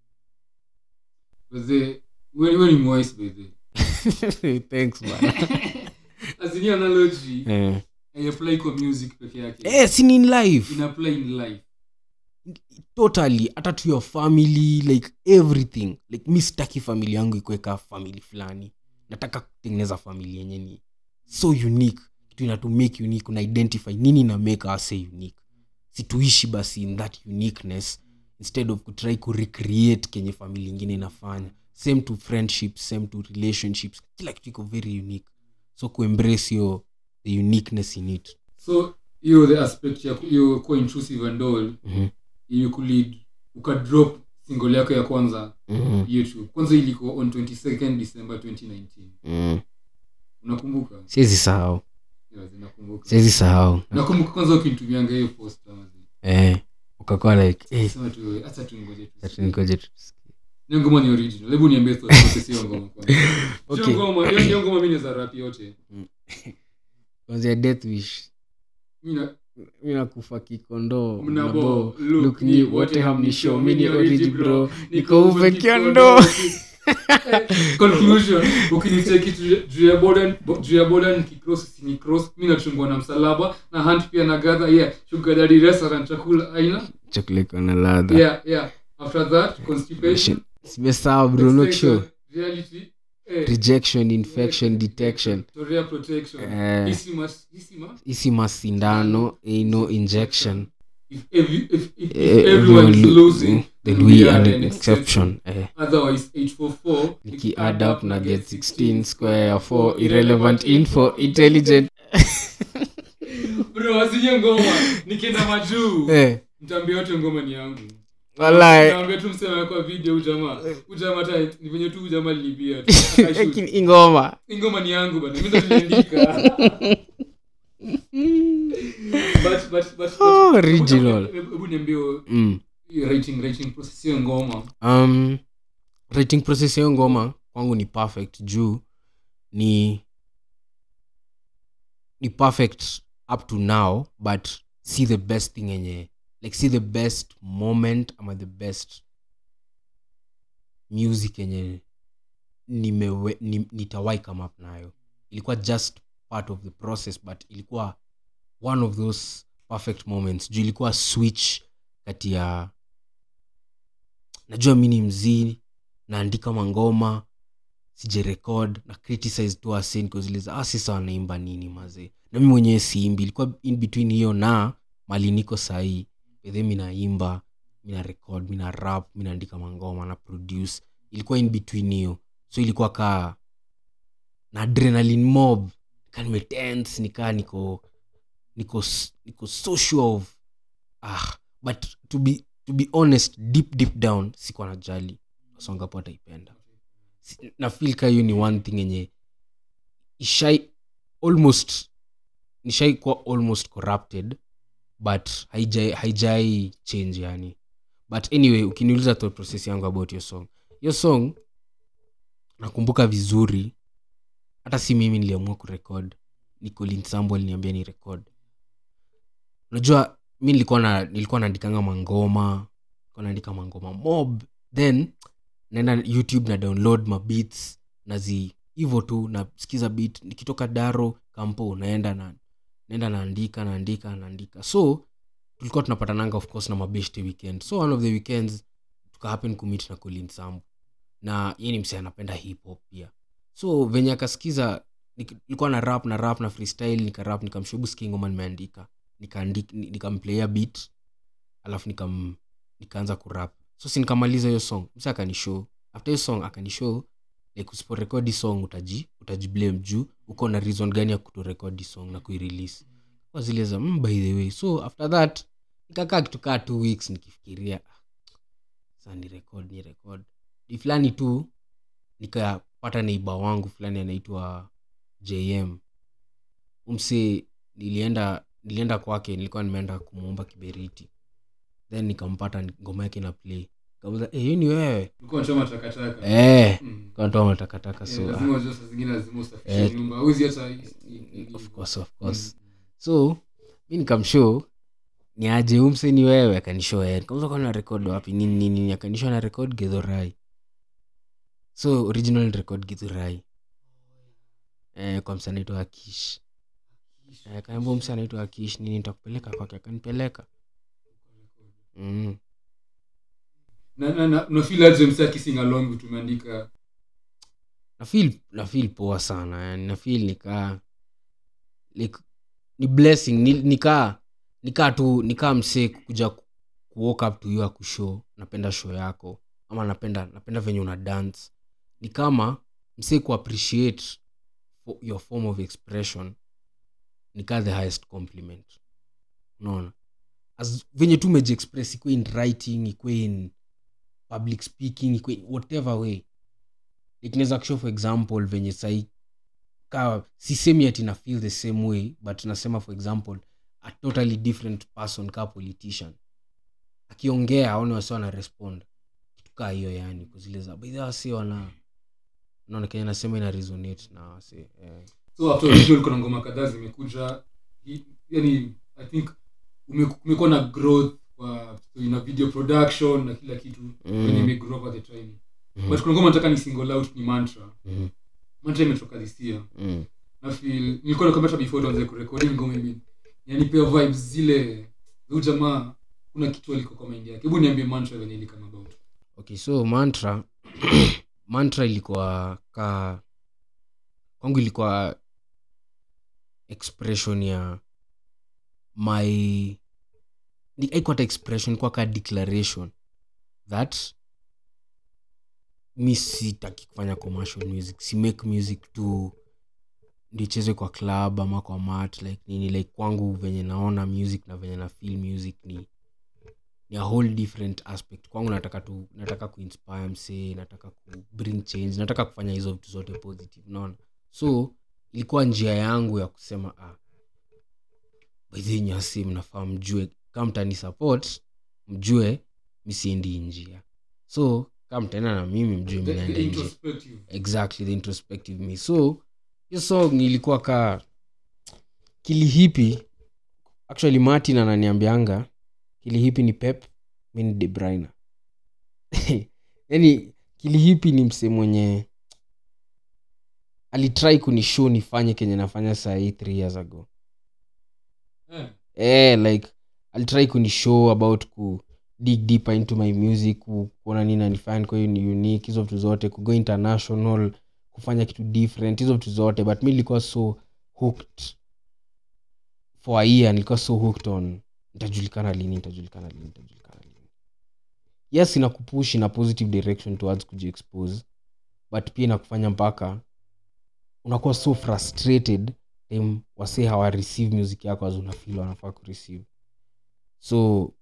Speaker 2: but the when when you voice by the
Speaker 3: thanks bana
Speaker 2: as in your analogy
Speaker 3: eh,
Speaker 2: haiapply kwa music peke yake
Speaker 3: eh, sini in life
Speaker 2: ina apply in life
Speaker 3: totally hata to your family like everything like mi sitaki famili yangu ikuweka famili fulani nataka kutengeneza famili yenye ni so unique kitu ina to make unique una identify nini ina make us say unique situishi basi in that uniqueness instead of kutry kurecreate kenye famili ingine inafanya same to friendships same to relationships kila kitu iko very unique so kuembrace your the uniqueness in it
Speaker 2: so hiyo the aspect ya ku- hiyo kuwa intrusive and all
Speaker 3: Mhm.
Speaker 2: imekulid ukadrop single yako ya kwanza
Speaker 3: mm-hmm.
Speaker 2: youtube kwanza ilikuwa on 22nd december 2019
Speaker 3: mm.
Speaker 2: unakumbuka
Speaker 3: siwezi sahau
Speaker 2: yes, nakumbuka
Speaker 3: siwezi sahau
Speaker 2: nakumbuka kwanza ukinitumianga hiyo post amazi
Speaker 3: eh, ukakuwa like eh,
Speaker 2: sema tu acha tuingoje tu
Speaker 3: Acha ningoje tu tusikie.
Speaker 2: hiyo ngoma ni original hebu niambie tu process hiyo ngoma kwanza
Speaker 3: Okay.
Speaker 2: hiyo ngoma hiyo hiyo ngoma mimi za rap yote
Speaker 3: kwanzia death wish
Speaker 2: mimi na
Speaker 3: mi nakufa kikondoo
Speaker 2: mnabo
Speaker 3: look
Speaker 2: look
Speaker 3: ni
Speaker 2: ni
Speaker 3: wote hamnisho mi ni
Speaker 2: origi
Speaker 3: origi
Speaker 2: bro
Speaker 3: bro niko uve kiondo
Speaker 2: conclusion ukinicheki juu- juu ya boda juu ya boda nikicross sini cross mi nachungwa na msalaba na hunt pia na gadha yeah sugar daddy restaurant chakula aina
Speaker 3: chakula iko na ladha
Speaker 2: yeah yeah after that constipation
Speaker 3: simesawa bro not sure
Speaker 2: extension, reality eh,
Speaker 3: rejection infection detection
Speaker 2: Torea protection
Speaker 3: Eh.
Speaker 2: Isimas- isima
Speaker 3: isi masindano no injection
Speaker 2: if, every, if, if, if
Speaker 3: Eh,
Speaker 2: everyone is
Speaker 3: everyone
Speaker 2: losing
Speaker 3: lo- then we are an exception eh.
Speaker 2: otherwise 844
Speaker 3: niki add up na get 16 square ya 4 irrelevant info intelligent
Speaker 2: bro wasinye ngoma nikienda majuu
Speaker 3: eh
Speaker 2: mtambia yote ngoma ni yangu
Speaker 3: wallahi
Speaker 2: naambia tu msema kwa video ujamaa ujamaa hata ni venye tu ujamaa lilibia tu Akashoot.
Speaker 3: lakini ingoma
Speaker 2: Hii ngoma ni yangu bana mimi ndo niliandika but but but
Speaker 3: Oh,
Speaker 2: but-
Speaker 3: original.
Speaker 2: hebu hebu niambie
Speaker 3: mm.
Speaker 2: hiyo writing writing process hiyo ngoma
Speaker 3: um, writing process hiyo ngoma kwangu ni perfect juu ni ni perfect up to now but see the best thing yenye like see the best moment ama the best music yenye nimewe, ni, nitawai come up nayo ilikuwa just part of the process but ilikuwa one of those perfect moments juu ilikuwa switch kati ya najua mi ni mzii naandika mangoma sijerekod na criticize tu asen kuziliza ah, sisa wanaimba nini mazee na mi mwenyewe siimbi ilikuwa in between hiyo na mali niko sahii bedhe mi naimba mi na record mi na rap mi naandika mangoma na produce ilikuwa in between hiyo so ilikuwa kaa na adrenaline mob kaa nimetense nikaa niko niko s- niko so sure of ah but to be to be honest deep deep down sikuwa najali songapo ataipenda Si- na feel ka hiyo ni one thing yenye ishai almost nishai kuwa almost corrupted but haijai haijai change yani but anyway ukiniuliza thought process yangu about your song hiyo song nakumbuka vizuri hata si mimi niliamua kurekod ni Colin Sambo aliniambia ni record unajua mi nilikuwa na nilikuwa naandikanga mangoma nilikuwa naandika mangoma mob then naenda youtube na download mabeats nazi hivo tu nasikiza beat nikitoka daro kampo naenda na naenda naandika naandika naandika so tulikuwa tunapatananga of course na mabeshte weekend so one of the weekends tukahappen kumit na colin sambu na ye ni msee anapenda hip hop pia so venye akasikiza nik- nilikuwa na rap na rap na freestyle nikarap nikamshubu ski ngoma nimeandika nikaandika ni- nikamplaya beat alafu nikam nikaanza kurap so si nikamaliza hiyo song msa akanishow after hiyo song akanishow like usiporekodi song utaji utajiblame juu uko na reason gani ya kutorekodi song na kuirelease kwa zile za mm, by the way so after that nikakaa kitukaa two weeks nikifikiria "Ah, sa ni record ni record ni fulani tu nikapata neiba wangu fulani anaitwa jm umse nilienda nilienda kwake nilikuwa nimeenda kumwomba kiberiti then nikampata ngoma yake na play kamuza hey, hiyo ni wewe
Speaker 2: ulikuwa unachoma takataka
Speaker 3: eh
Speaker 2: Mm.
Speaker 3: kantoa matakataka
Speaker 2: Eh,
Speaker 3: so ah,
Speaker 2: lazima unajua saa zingine lazima usafishe
Speaker 3: Eh.
Speaker 2: nyumba Huwezi hata i- i- i-
Speaker 3: of course of course
Speaker 2: Mm.
Speaker 3: so mi nikamshow ni aje umse ni wewe akanishow eh kamuza kwa na record wapi nini nini nini akanishow na record gedhorai so original record gedhorai eh kwa msanaitwa akish Eh, kaniambia msi anaitwa akish nini nitakupeleka kwake akanipeleka mm.
Speaker 2: na na na unafeel aje msee akising along tumeandika
Speaker 3: nafeel nafeel poa sana yani nafeel nikaa like, ni blessing ni, nikaa nikaa tu nikaa msee kuja ku ku walk up to you akushow napenda show yako ama napenda napenda venye una dance ni kama msee kuappreciate fo- your form of expression nikaa the highest compliment unaona As venye tu mejiexpress ikwe in writing ikwe in public speaking ikwe in whatever way like naweza kushow for example venye sai ka sisemi ati na feel the same way but nasema for example a totally different person ka politician akiongea aone wasi wana respond kitu kaa hiyo yani kuzile za baidha wasi wana naona kenya nasema ina resonate na wasi eh.
Speaker 2: so after original kuna ngoma kadhaa zimekuja Hi- yani i think ume- kumekuwa na growth kwa so ina video production na kila kitu
Speaker 3: Mm.
Speaker 2: venye imegrow over the time
Speaker 3: Mhm.
Speaker 2: but kuna ngoma nataka ni single out ni mantra
Speaker 3: Mhm.
Speaker 2: mantra imetoka this year
Speaker 3: Mm.
Speaker 2: na feel nilikuwa nakwambia hata before tuanze kurekodi ngoma ime yanipea vibes zile huyu jamaa kuna kitu aliko kwa mind yake hebu niambie mantra venye ili kama about
Speaker 3: okay so mantra mantra ilikuwa ka kwangu ilikuwa expression ya my ni- haikuwa hata expression ilikuwa ka declaration that mi sitaki kufanya commercial music si make music tu ndicheze kwa club ama kwa mat like nini like kwangu venye naona music na venye na feel music ni ni a whole different aspect kwangu nataka tu nataka kuinspire msee nataka ku bring change nataka kufanya hizo vitu zote positive naona so ilikuwa njia yangu ya kusema ah, baidhi nyasi mnafaa mjue kama mtani support mjue misiendi hii njia so kama mtaenda na mimi mjue
Speaker 2: The-
Speaker 3: mnaenda
Speaker 2: the
Speaker 3: hii njia
Speaker 2: introspective
Speaker 3: exactly the introspective me so hiyo song ilikuwa ka kilihipi actually martin ananiambianga kilihipi ni pep mi ni de Bruyne. yani kilihipi ni mse mwenye alitrai kunishow nifanye kenye nafanya sahii three years ago
Speaker 2: eh
Speaker 3: eh, like alitry kunishow about ku dig deeper into my music ku- kuona nini nanifanya kwa hiyo ni unique hizo vitu zote kugo international kufanya kitu different hizo vitu zote but mi nilikuwa so hooked for a year nilikuwa so hooked on nitajulikana lini nitajulikana lini nitajulikana lini yes inakupush in a positive direction towards kujiexpose but pia inakufanya mpaka unakuwa so frustrated time wase hawa receive music yako as unafil wanafaa kureceive so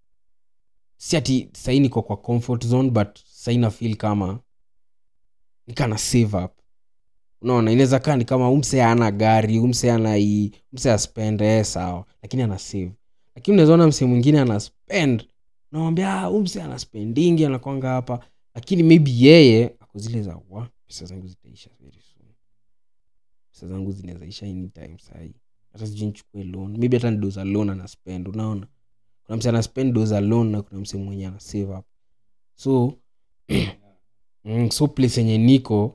Speaker 3: si ati sahii niko kwa comfort zone but sahii nafil kama nikana save up unaona inaweza kaa ni kama umse ana gari umse ana hii umse aspend eh, sawa lakini ana save lakini unaweza ona mse mwingine ana spend unamwambia ah, umse ana spendingi anakwanga hapa lakini maybe yeye ako zile za wa pesa zangu zitaisha very soon pesa zangu zinawezaisha anytime sahii hata sijui nichukue loan maybe hata ni doza loan ana spend unaona kuna mse ana spend doza loan na kuna mse mwenye ana save up so mm, so place yenye niko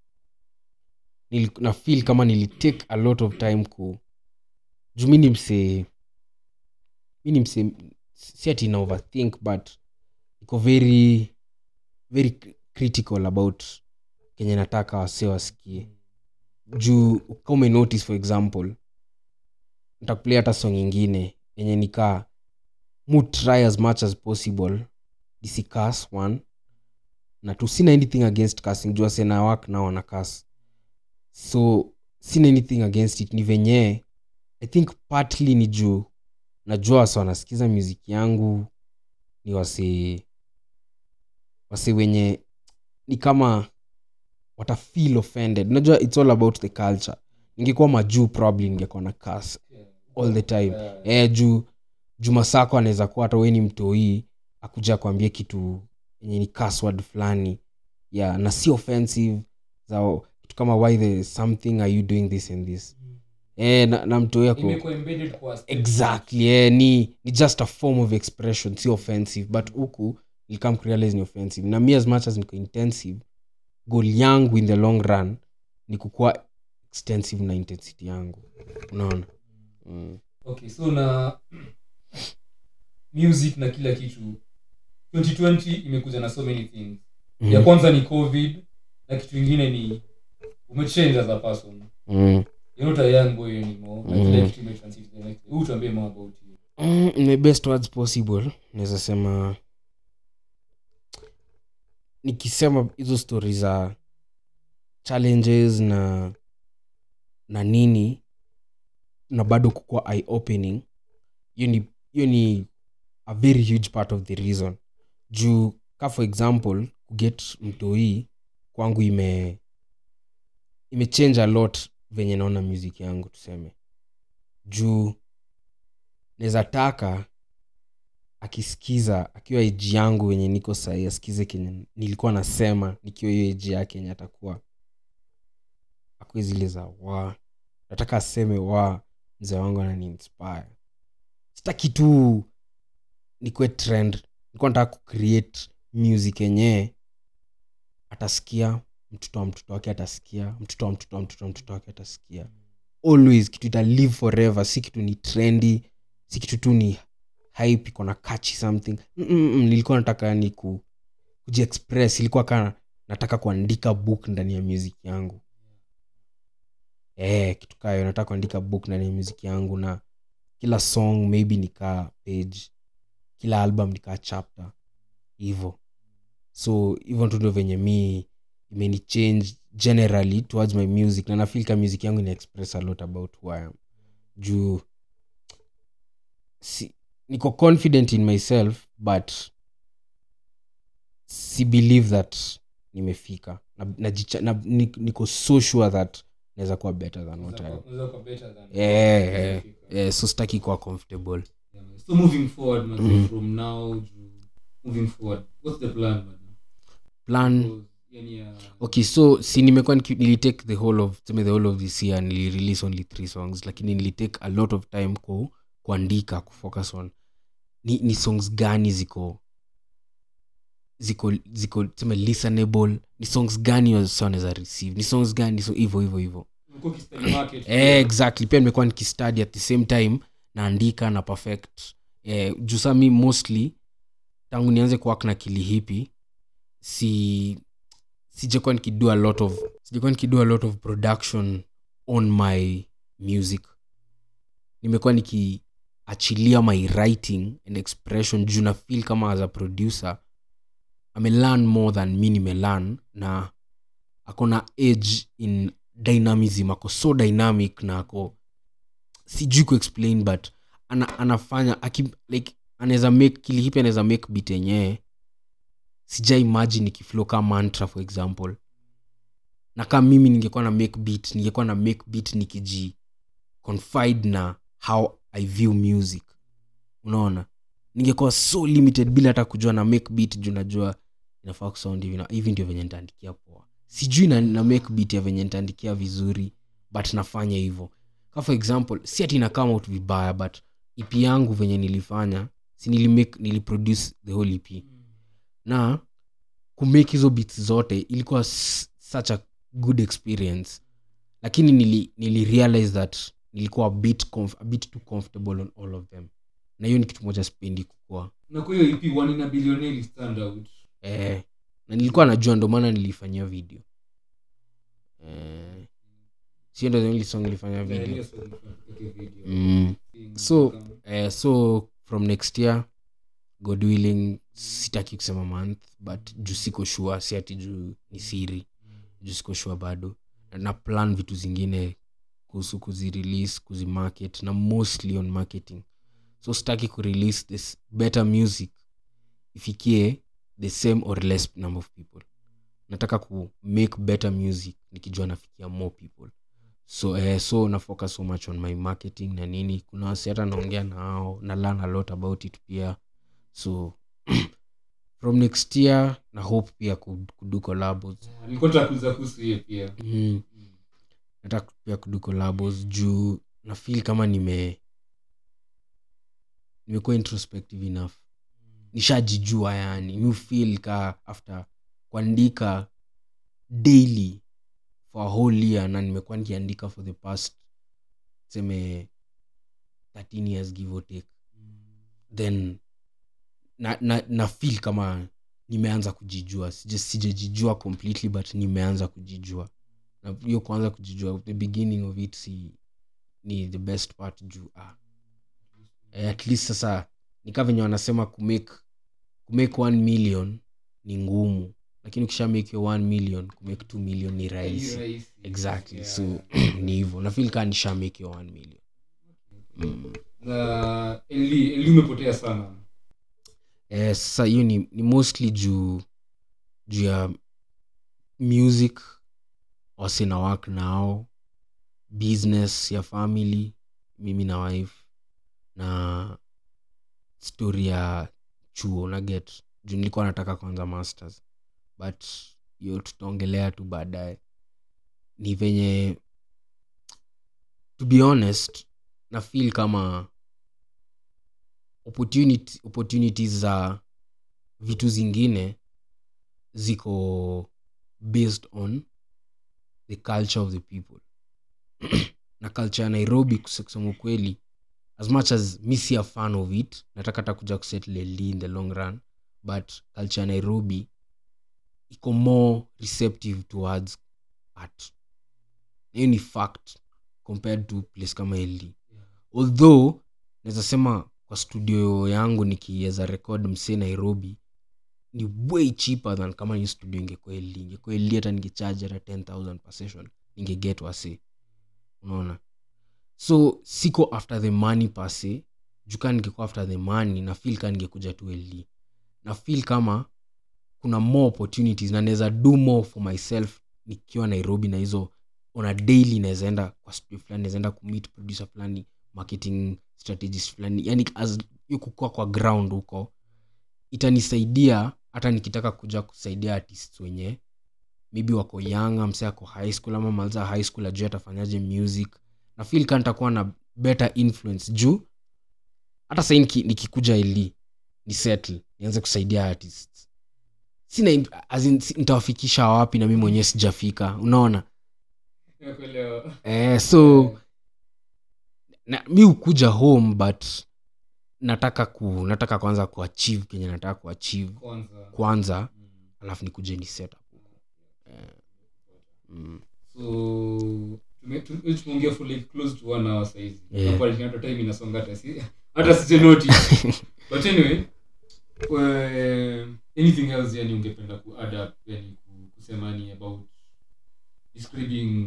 Speaker 3: nili- na feel kama nilitake a lot of time ku juu mi ni mse mi ni mse si ati na overthink but iko very very cri- critical about kenye nataka wase wasikie juu ka umenotice for example ntakuplay hata song ingine yenye nikaa mu try as much as possible disicas one na tu sina anything against casting juu asena work nao wana cas so sina anything against it ni venye i think partly ni juu najua wase wanasikiza muziki yangu ni wase wase wenye ni kama wata feel offended unajua its all about the culture ningekuwa majuu probably ningekuwa na cas all the time eh, juu juma sako anaweza kuwa hata weni mtoii akuja kuambia kitu yenye ni password fulani yeah, na si offensive za kitu kama why the something are you doing this and this eh, na, na mtoi ako
Speaker 2: imekuwa embedded kwa stage.
Speaker 3: exactly eh, ni, ni just a form of expression si offensive but huku nilikam kurealize ni offensive na mi as much as niko intensive goal yangu in the long run ni kukuwa extensive na intensity yangu unaona mm.
Speaker 2: okay so na music na kila kitu 2020 imekuja na so many things ya
Speaker 3: Mm.
Speaker 2: kwanza ni covid na kitu ingine ni umechange as a person
Speaker 3: Mm.
Speaker 2: you're not a young boy anymore na
Speaker 3: Mm.
Speaker 2: kila kitu imetransit to the next huu tuambie more about you
Speaker 3: Mm, in the best words possible naweza sema nikisema hizo stori za challenges na na nini na bado kukua eye opening hiyo ni hiyo ni a very huge part of the reason juu ka for example kuget mtoi kwangu ime imechange a lot venye naona music yangu tuseme juu naweza taka akisikiza akiwa eji yangu wenye niko sahii asikize kenye nilikuwa nasema nikiwa hiyo eji yake enye atakuwa akue zile za wa nataka aseme wa mzee wangu ananiinspire sitaki tu nikuwe trend nilikuwa nataka kucreate music yenyewe atasikia mtoto wa mtoto wake atasikia mtoto wa mtoto wa mtoto wa mtoto wake atasikia always kitu ita live forever si kitu ni trendy si kitu tu ni hype iko na catchy something Mm-mm, nilikuwa nataka yani ku kujiexpress ilikuwa kana nataka kuandika book ndani ya music yangu eh kitu kayo nataka kuandika book ndani ya music yangu na kila song maybe nikaa page kila album nikaa chapter hivo so hivyo tu ndio venye mi imeni change generally towards my music na nafeel ka music yangu ina express a lot about who I am juu si, niko confident in myself but si believe that nimefika na, na, jicha- na, ni- niko so sure that naweza kuwa better than what I am.
Speaker 2: Unaweza kuwa better than-
Speaker 3: Yeah, yeah, yeah, so sitaki kuwa comfortable
Speaker 2: Yeah, man. so moving forward man,
Speaker 3: Mhm.
Speaker 2: from now to moving forward what's the plan man?
Speaker 3: plan
Speaker 2: Because, yani, uh,
Speaker 3: okay so si nimekuwa niki- nilitake the whole of tuseme the whole of this year nilirelease only three songs lakini nilitake a lot of time ku, kuandika kufocus on ni, ni songs gani ziko ziko ziko tuseme listenable ni songs gani wasa wanaweza receive ni songs gani so hivo hivo hivo
Speaker 2: umekuwa ukistudy market.
Speaker 3: eh, exactly pia nimekuwa nikistudy at the same time naandika na perfect eh, juu saa mi mostly tangu nianze kuwak na kilihipi si sijakuwa nikido a lot of sijakuwa nikido a lot of production on my music nimekuwa nikiachilia my writing and expression juu na feel kama as a producer amelearn more than mi nimelearn na akona age in dynamism ako so dynamic na ako sijui kuexplain but ana, anafanya aki, like anaweza make kilihipi anaweza make bit yenyewe sija imagine ikiflow ka mantra for example na kama mimi ningekuwa na make beat ningekuwa na make beat nikiji confide na how i view music unaona ningekuwa so limited bila hata kujua na make beat juu najua inafaa kusound hivi na hivi ndio venye nitaandikia poa sijui na, na make beat ya venye nitaandikia vizuri but nafanya hivyo ka for example si ati inakama out vibaya but ep yangu venye nilifanya si nilimake niliproduce the whole ep na kumake hizo bits zote ilikuwa s- such a good experience lakini nili, nili realize that nilikuwa a bit, comf- a bit too comfortable on all of them na hiyo ni kitu moja spendi kukua
Speaker 2: na kwa hiyo ep one ina billionaire stand out
Speaker 3: eh, na nilikuwa najua ndo maana nilifanyia video eh, sio ndo the only song nilifanya
Speaker 2: Yeah,
Speaker 3: video
Speaker 2: ile song tunapiga video.
Speaker 3: mm.
Speaker 2: Thing,
Speaker 3: so
Speaker 2: kama-
Speaker 3: eh, so from next year god willing sitaki kusema month but juu siko shua si ati juu ni siri juu siko shua bado na, na plan vitu zingine kuhusu kuzirelease kuzimarket na mostly on marketing so sitaki kurelease this better music ifikie the same or less number of people nataka ku make better music nikijua nafikia more people so eh, so na focus so much on my marketing na nini kuna wasi hata naongea nao na learn a lot about it pia so from next year na hope pia ku- kudu collabos
Speaker 2: nilikuwa nataka kuuliza kuhusu hiyo pia
Speaker 3: mm. nataka pia kudu collabos juu na feel kama nime nimekuwa introspective enough nishajijua yani mi feel ka after kuandika daily for a whole year na nimekuwa nikiandika for the past seme 13 years give or take then na, na, na feel kama nimeanza kujijua Sija- sijajijua completely but nimeanza kujijua na hiyo kuanza kujijua the beginning of it si ni the best part juu ah. eh, at least sasa nikaa venye wanasema kumake kumake one million ni ngumu lakini ukisha make your one million kumake two million ni rahisi
Speaker 2: rahisi.
Speaker 3: exactly
Speaker 2: Yeah.
Speaker 3: so ni hivyo nafil kaa nisha make your one million mm.
Speaker 2: na eli eli umepotea sana
Speaker 3: eh, sasa hiyo ni, ni mostly juu juu ya music wasina work nao business ya family mimi na wife na story ya chuo na get juu nilikuwa nataka kwanza masters but hiyo tutaongelea tu baadaye ni venye to be honest na feel kama opportunity, opportunities za vitu zingine ziko based on the culture of the people na culture ya nairobi kuse- kusema ukweli as much as mi si a fan of it nataka hata kuja kusettle LD in the long run but culture ya nairobi iko more receptive towards art hiyo ni fact compared to place kama ld although naweza sema kwa studio yangu nikiweza record msee nairobi ni way cheaper than kama ni studio ingekuwa ld ingekuwa ld hata ningechaji hata 10000 per session ningeget wase unaona so siko after the money pase jukaa ningekuwa after the money na feel ka ningekuja tu ld na feel kama kuna more opportunities na naweza do more for myself nikiwa nairobi na hizo on a daily nawezaenda kwa studio fulani nawezaenda kumit producer fulani marketing strategist fulani yani as hiyo kukua kwa ground huko itanisaidia hata nikitaka kuja kusaidia artists wenye maybe wako young mse ako high school ama malza high school ajuu atafanyaje music na feel ka nitakuwa na better influence juu hata sahii niki, nikikuja ili ni settle nianze kusaidia artists sina im- as in, si- nitawafikisha wapi na mi mwenyewe sijafika unaona
Speaker 2: Nakuelewa.
Speaker 3: eh, so na, mi hukuja home but nataka ku nataka kwanza kuachieve kenye nataka kuachieve
Speaker 2: kwanza
Speaker 3: kwanza
Speaker 2: Mm.
Speaker 3: alafu nikuje ni set up huko eh, mm.
Speaker 2: so tume- tu- tumeongea for like close to one hour saizi
Speaker 3: Yeah.
Speaker 2: Hapo alikuwa hata time inasonga hata si hata sije notice but anyway uh, anything else yani ungependa ku add up yani ku- kusema ni about describing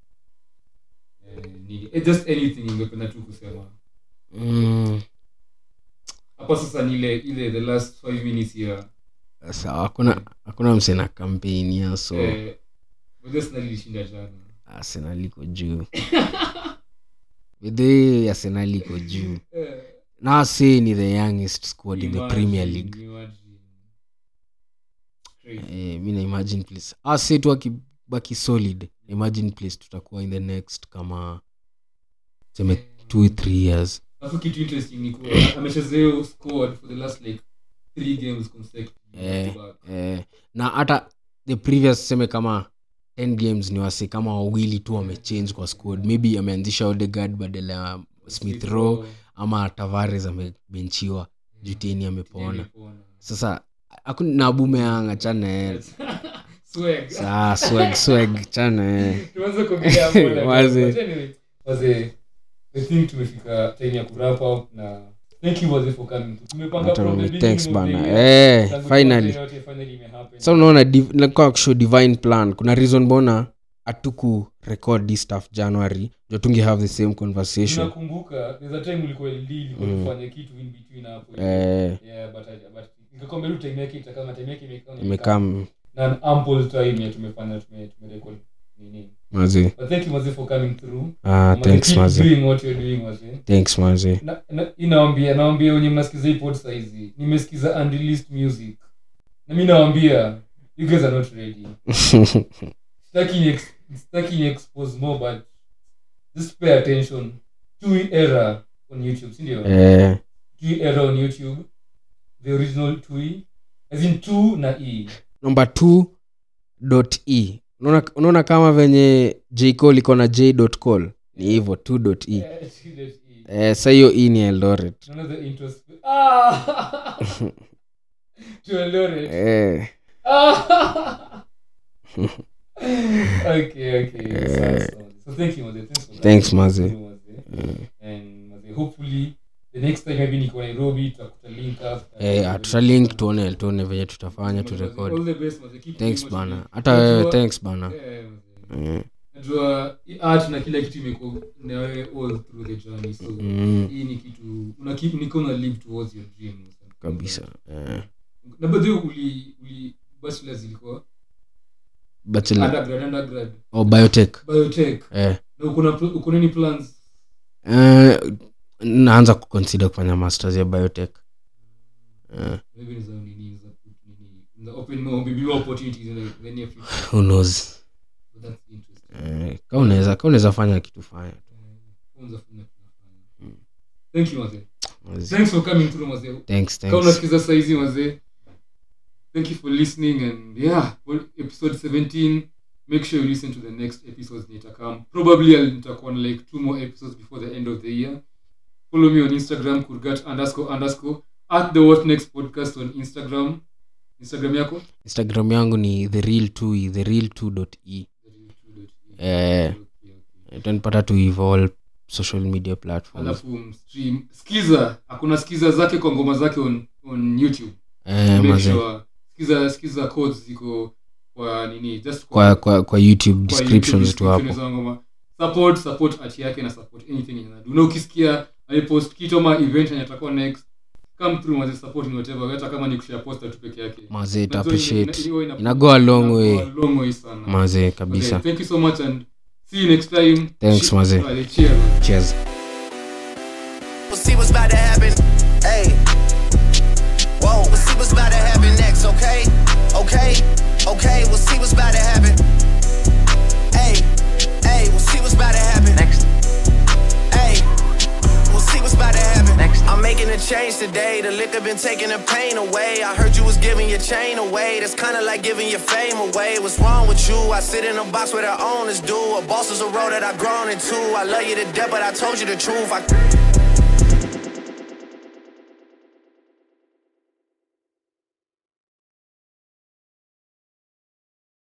Speaker 2: eh, nini eh, just anything ungependa tu kusema
Speaker 3: Mm.
Speaker 2: hapa sasa ni ile ile the last five minutes here
Speaker 3: sawa hakuna hakuna msena kampeni ya so
Speaker 2: eh, but just nalilishinda jana
Speaker 3: arsenal iko juu bedhe arsenal iko juu
Speaker 2: eh,
Speaker 3: na say ni the youngest squad in the
Speaker 2: imagine,
Speaker 3: premier league
Speaker 2: imagine. Crazy.
Speaker 3: eh, mi na imagine place ase tu akibaki solid imagine place tutakuwa in the next kama seme two three years
Speaker 2: alafu kitu interesting ni kuwa amecheza hiyo squad for the last like three games consecutive
Speaker 3: Eh.
Speaker 2: back to back.
Speaker 3: eh, na hata the previous seme kama 10 games ni wase kama wawili tu wamechange kwa squad maybe ameanzisha odegard badala ya smith row ama tavares amebenchiwa juteni amepona
Speaker 2: Amepona.
Speaker 3: sasa hakuna nabumeanga chana
Speaker 2: Swag.
Speaker 3: saa swag swag chana
Speaker 2: Tuanze kuongelea hapo like,
Speaker 3: Waze.
Speaker 2: but anyway, waze, I think tumefika time ya kurap up na thank you waze for coming tumepanga from the
Speaker 3: thanks
Speaker 2: beginning of the
Speaker 3: bana
Speaker 2: year.
Speaker 3: eh,
Speaker 2: Tangu
Speaker 3: finally
Speaker 2: tuanze yote, finally imehappen.
Speaker 3: sa unaona div- nakuwa kushow divine plan kuna reason mbona hatuku record this stuff january jo tunge have the same conversation
Speaker 2: nakumbuka there's a time ulikuwa LD ilikuwa
Speaker 3: Mm.
Speaker 2: tufanye kitu in between hapo
Speaker 3: eh,
Speaker 2: yeah but I- but nikakwambia tu time yake itakama time yake imekaa
Speaker 3: imekam
Speaker 2: na an ample time ya tumefanya tume tumerecord nini
Speaker 3: mazi
Speaker 2: but thank you mazi for coming through
Speaker 3: ah,
Speaker 2: Mazi,
Speaker 3: thanks
Speaker 2: keep
Speaker 3: mazi
Speaker 2: doing what you're doing mazi
Speaker 3: thanks mazi
Speaker 2: na, na, inaambia naambia wenye mnasikiza hii pod saizi nimesikiza unreleased music na mi nawambia you guys are not ready sitaki ni ex- sitaki ni expose more but just pay attention tui era on youtube sindio
Speaker 3: eh,
Speaker 2: tui era on youtube the original tui as in two na e
Speaker 3: number 2 e unaona unaona kama venye j call iko na j call ni hivyo 2.e
Speaker 2: Eh, T.E.
Speaker 3: eh, sa hiyo e ni eldoret
Speaker 2: Naona the intros- Ah! To Eldoret.
Speaker 3: eh,
Speaker 2: Ah! okay, okay. Sawa, sawa. So thank you, Maze. Thanks for that.
Speaker 3: Thanks, Maze.
Speaker 2: Thank you, Maze. And Maze, hopefully the next time maybe niko Nairobi tutakuta link up.
Speaker 3: eh, tutalink tuone tuone venye tutafanya
Speaker 2: Maze,
Speaker 3: turekodi
Speaker 2: all the best, Maze. Keep
Speaker 3: thanks
Speaker 2: doing what you
Speaker 3: bana
Speaker 2: do.
Speaker 3: hata wewe
Speaker 2: Najua-
Speaker 3: thanks bana
Speaker 2: Eh, Maze.
Speaker 3: Eh,
Speaker 2: najua hii art na kila kitu imekuwa na wewe all through the journey so
Speaker 3: mm,
Speaker 2: hii ni kitu una keep niko na live towards your dreams
Speaker 3: kabisa eh,
Speaker 2: na by the way uli uli bachelor zilikuwa
Speaker 3: bachelor
Speaker 2: undergrad undergrad
Speaker 3: oh, biotech
Speaker 2: biotech
Speaker 3: eh,
Speaker 2: na uko na pl- uko na any plans
Speaker 3: eh, naanza kuconsider kufanya masters ya biotech eh,
Speaker 2: maybe ni za nini za nini za open more maybe more opportunities in the, the near future
Speaker 3: who knows
Speaker 2: so that's interesting
Speaker 3: eh, ka unaweza ka unaweza fanya kitu fanya
Speaker 2: kwanza funa tunafanya thank you mazee
Speaker 3: Mazee.
Speaker 2: thanks for coming through mazee
Speaker 3: thanks
Speaker 2: kama
Speaker 3: thanks
Speaker 2: unasikiza saizi mazee thank you for listening and yeah for episode 17 make sure you listen to the next episodes nitakam probably I'll- nitakuwa na like two more episodes before the end of the year follow me on instagram kurgat underscore underscore at the what next podcast on instagram instagram yako
Speaker 3: instagram yangu ni the real 2 the real 2.e eh, utanipata tu hivo all social media platforms
Speaker 2: alafu stream skiza hakuna skiza zake kwa ngoma zake on, on youtube
Speaker 3: eh,
Speaker 2: Make
Speaker 3: mazee
Speaker 2: sure skiza skiza codes ziko kwa nini just
Speaker 3: kwa, kwa, kwa youtube
Speaker 2: kwa
Speaker 3: descriptions
Speaker 2: YouTube
Speaker 3: tu hapo
Speaker 2: description za ngoma. support support art yake na support anything yenye anadu na ukisikia alipost kitu ama event yenye atakuwa next come through maze support in whatever hata kama ni kushare poster tu peke yake
Speaker 3: mazee ta
Speaker 2: Unajua ina-
Speaker 3: appreciate
Speaker 2: ina- ina-
Speaker 3: ina go a long
Speaker 2: ina go
Speaker 3: way
Speaker 2: a long way sana
Speaker 3: mazee
Speaker 2: Mazee,
Speaker 3: kabisa
Speaker 2: thank you so much and see you next time
Speaker 3: Thanks,
Speaker 2: Che-
Speaker 3: mazee.
Speaker 2: Vale, cheers
Speaker 3: cheers
Speaker 1: We'll see what's about to happen. Hey. Whoa, we'll see what's about to happen next, okay? Okay, okay, we'll see what's about to happen. Hey, hey, we'll see what's about to happen.
Speaker 4: Next,
Speaker 1: Hey, we'll see what's about to happen.
Speaker 4: Next.
Speaker 1: I'm making a change today. The liquor been taking the pain away. I heard you was giving your chain away. That's kinda like giving your fame away. What's wrong with you? I sit in a box where the owners do. A boss is a role that I've grown into. I love you to death, but I told you the truth. I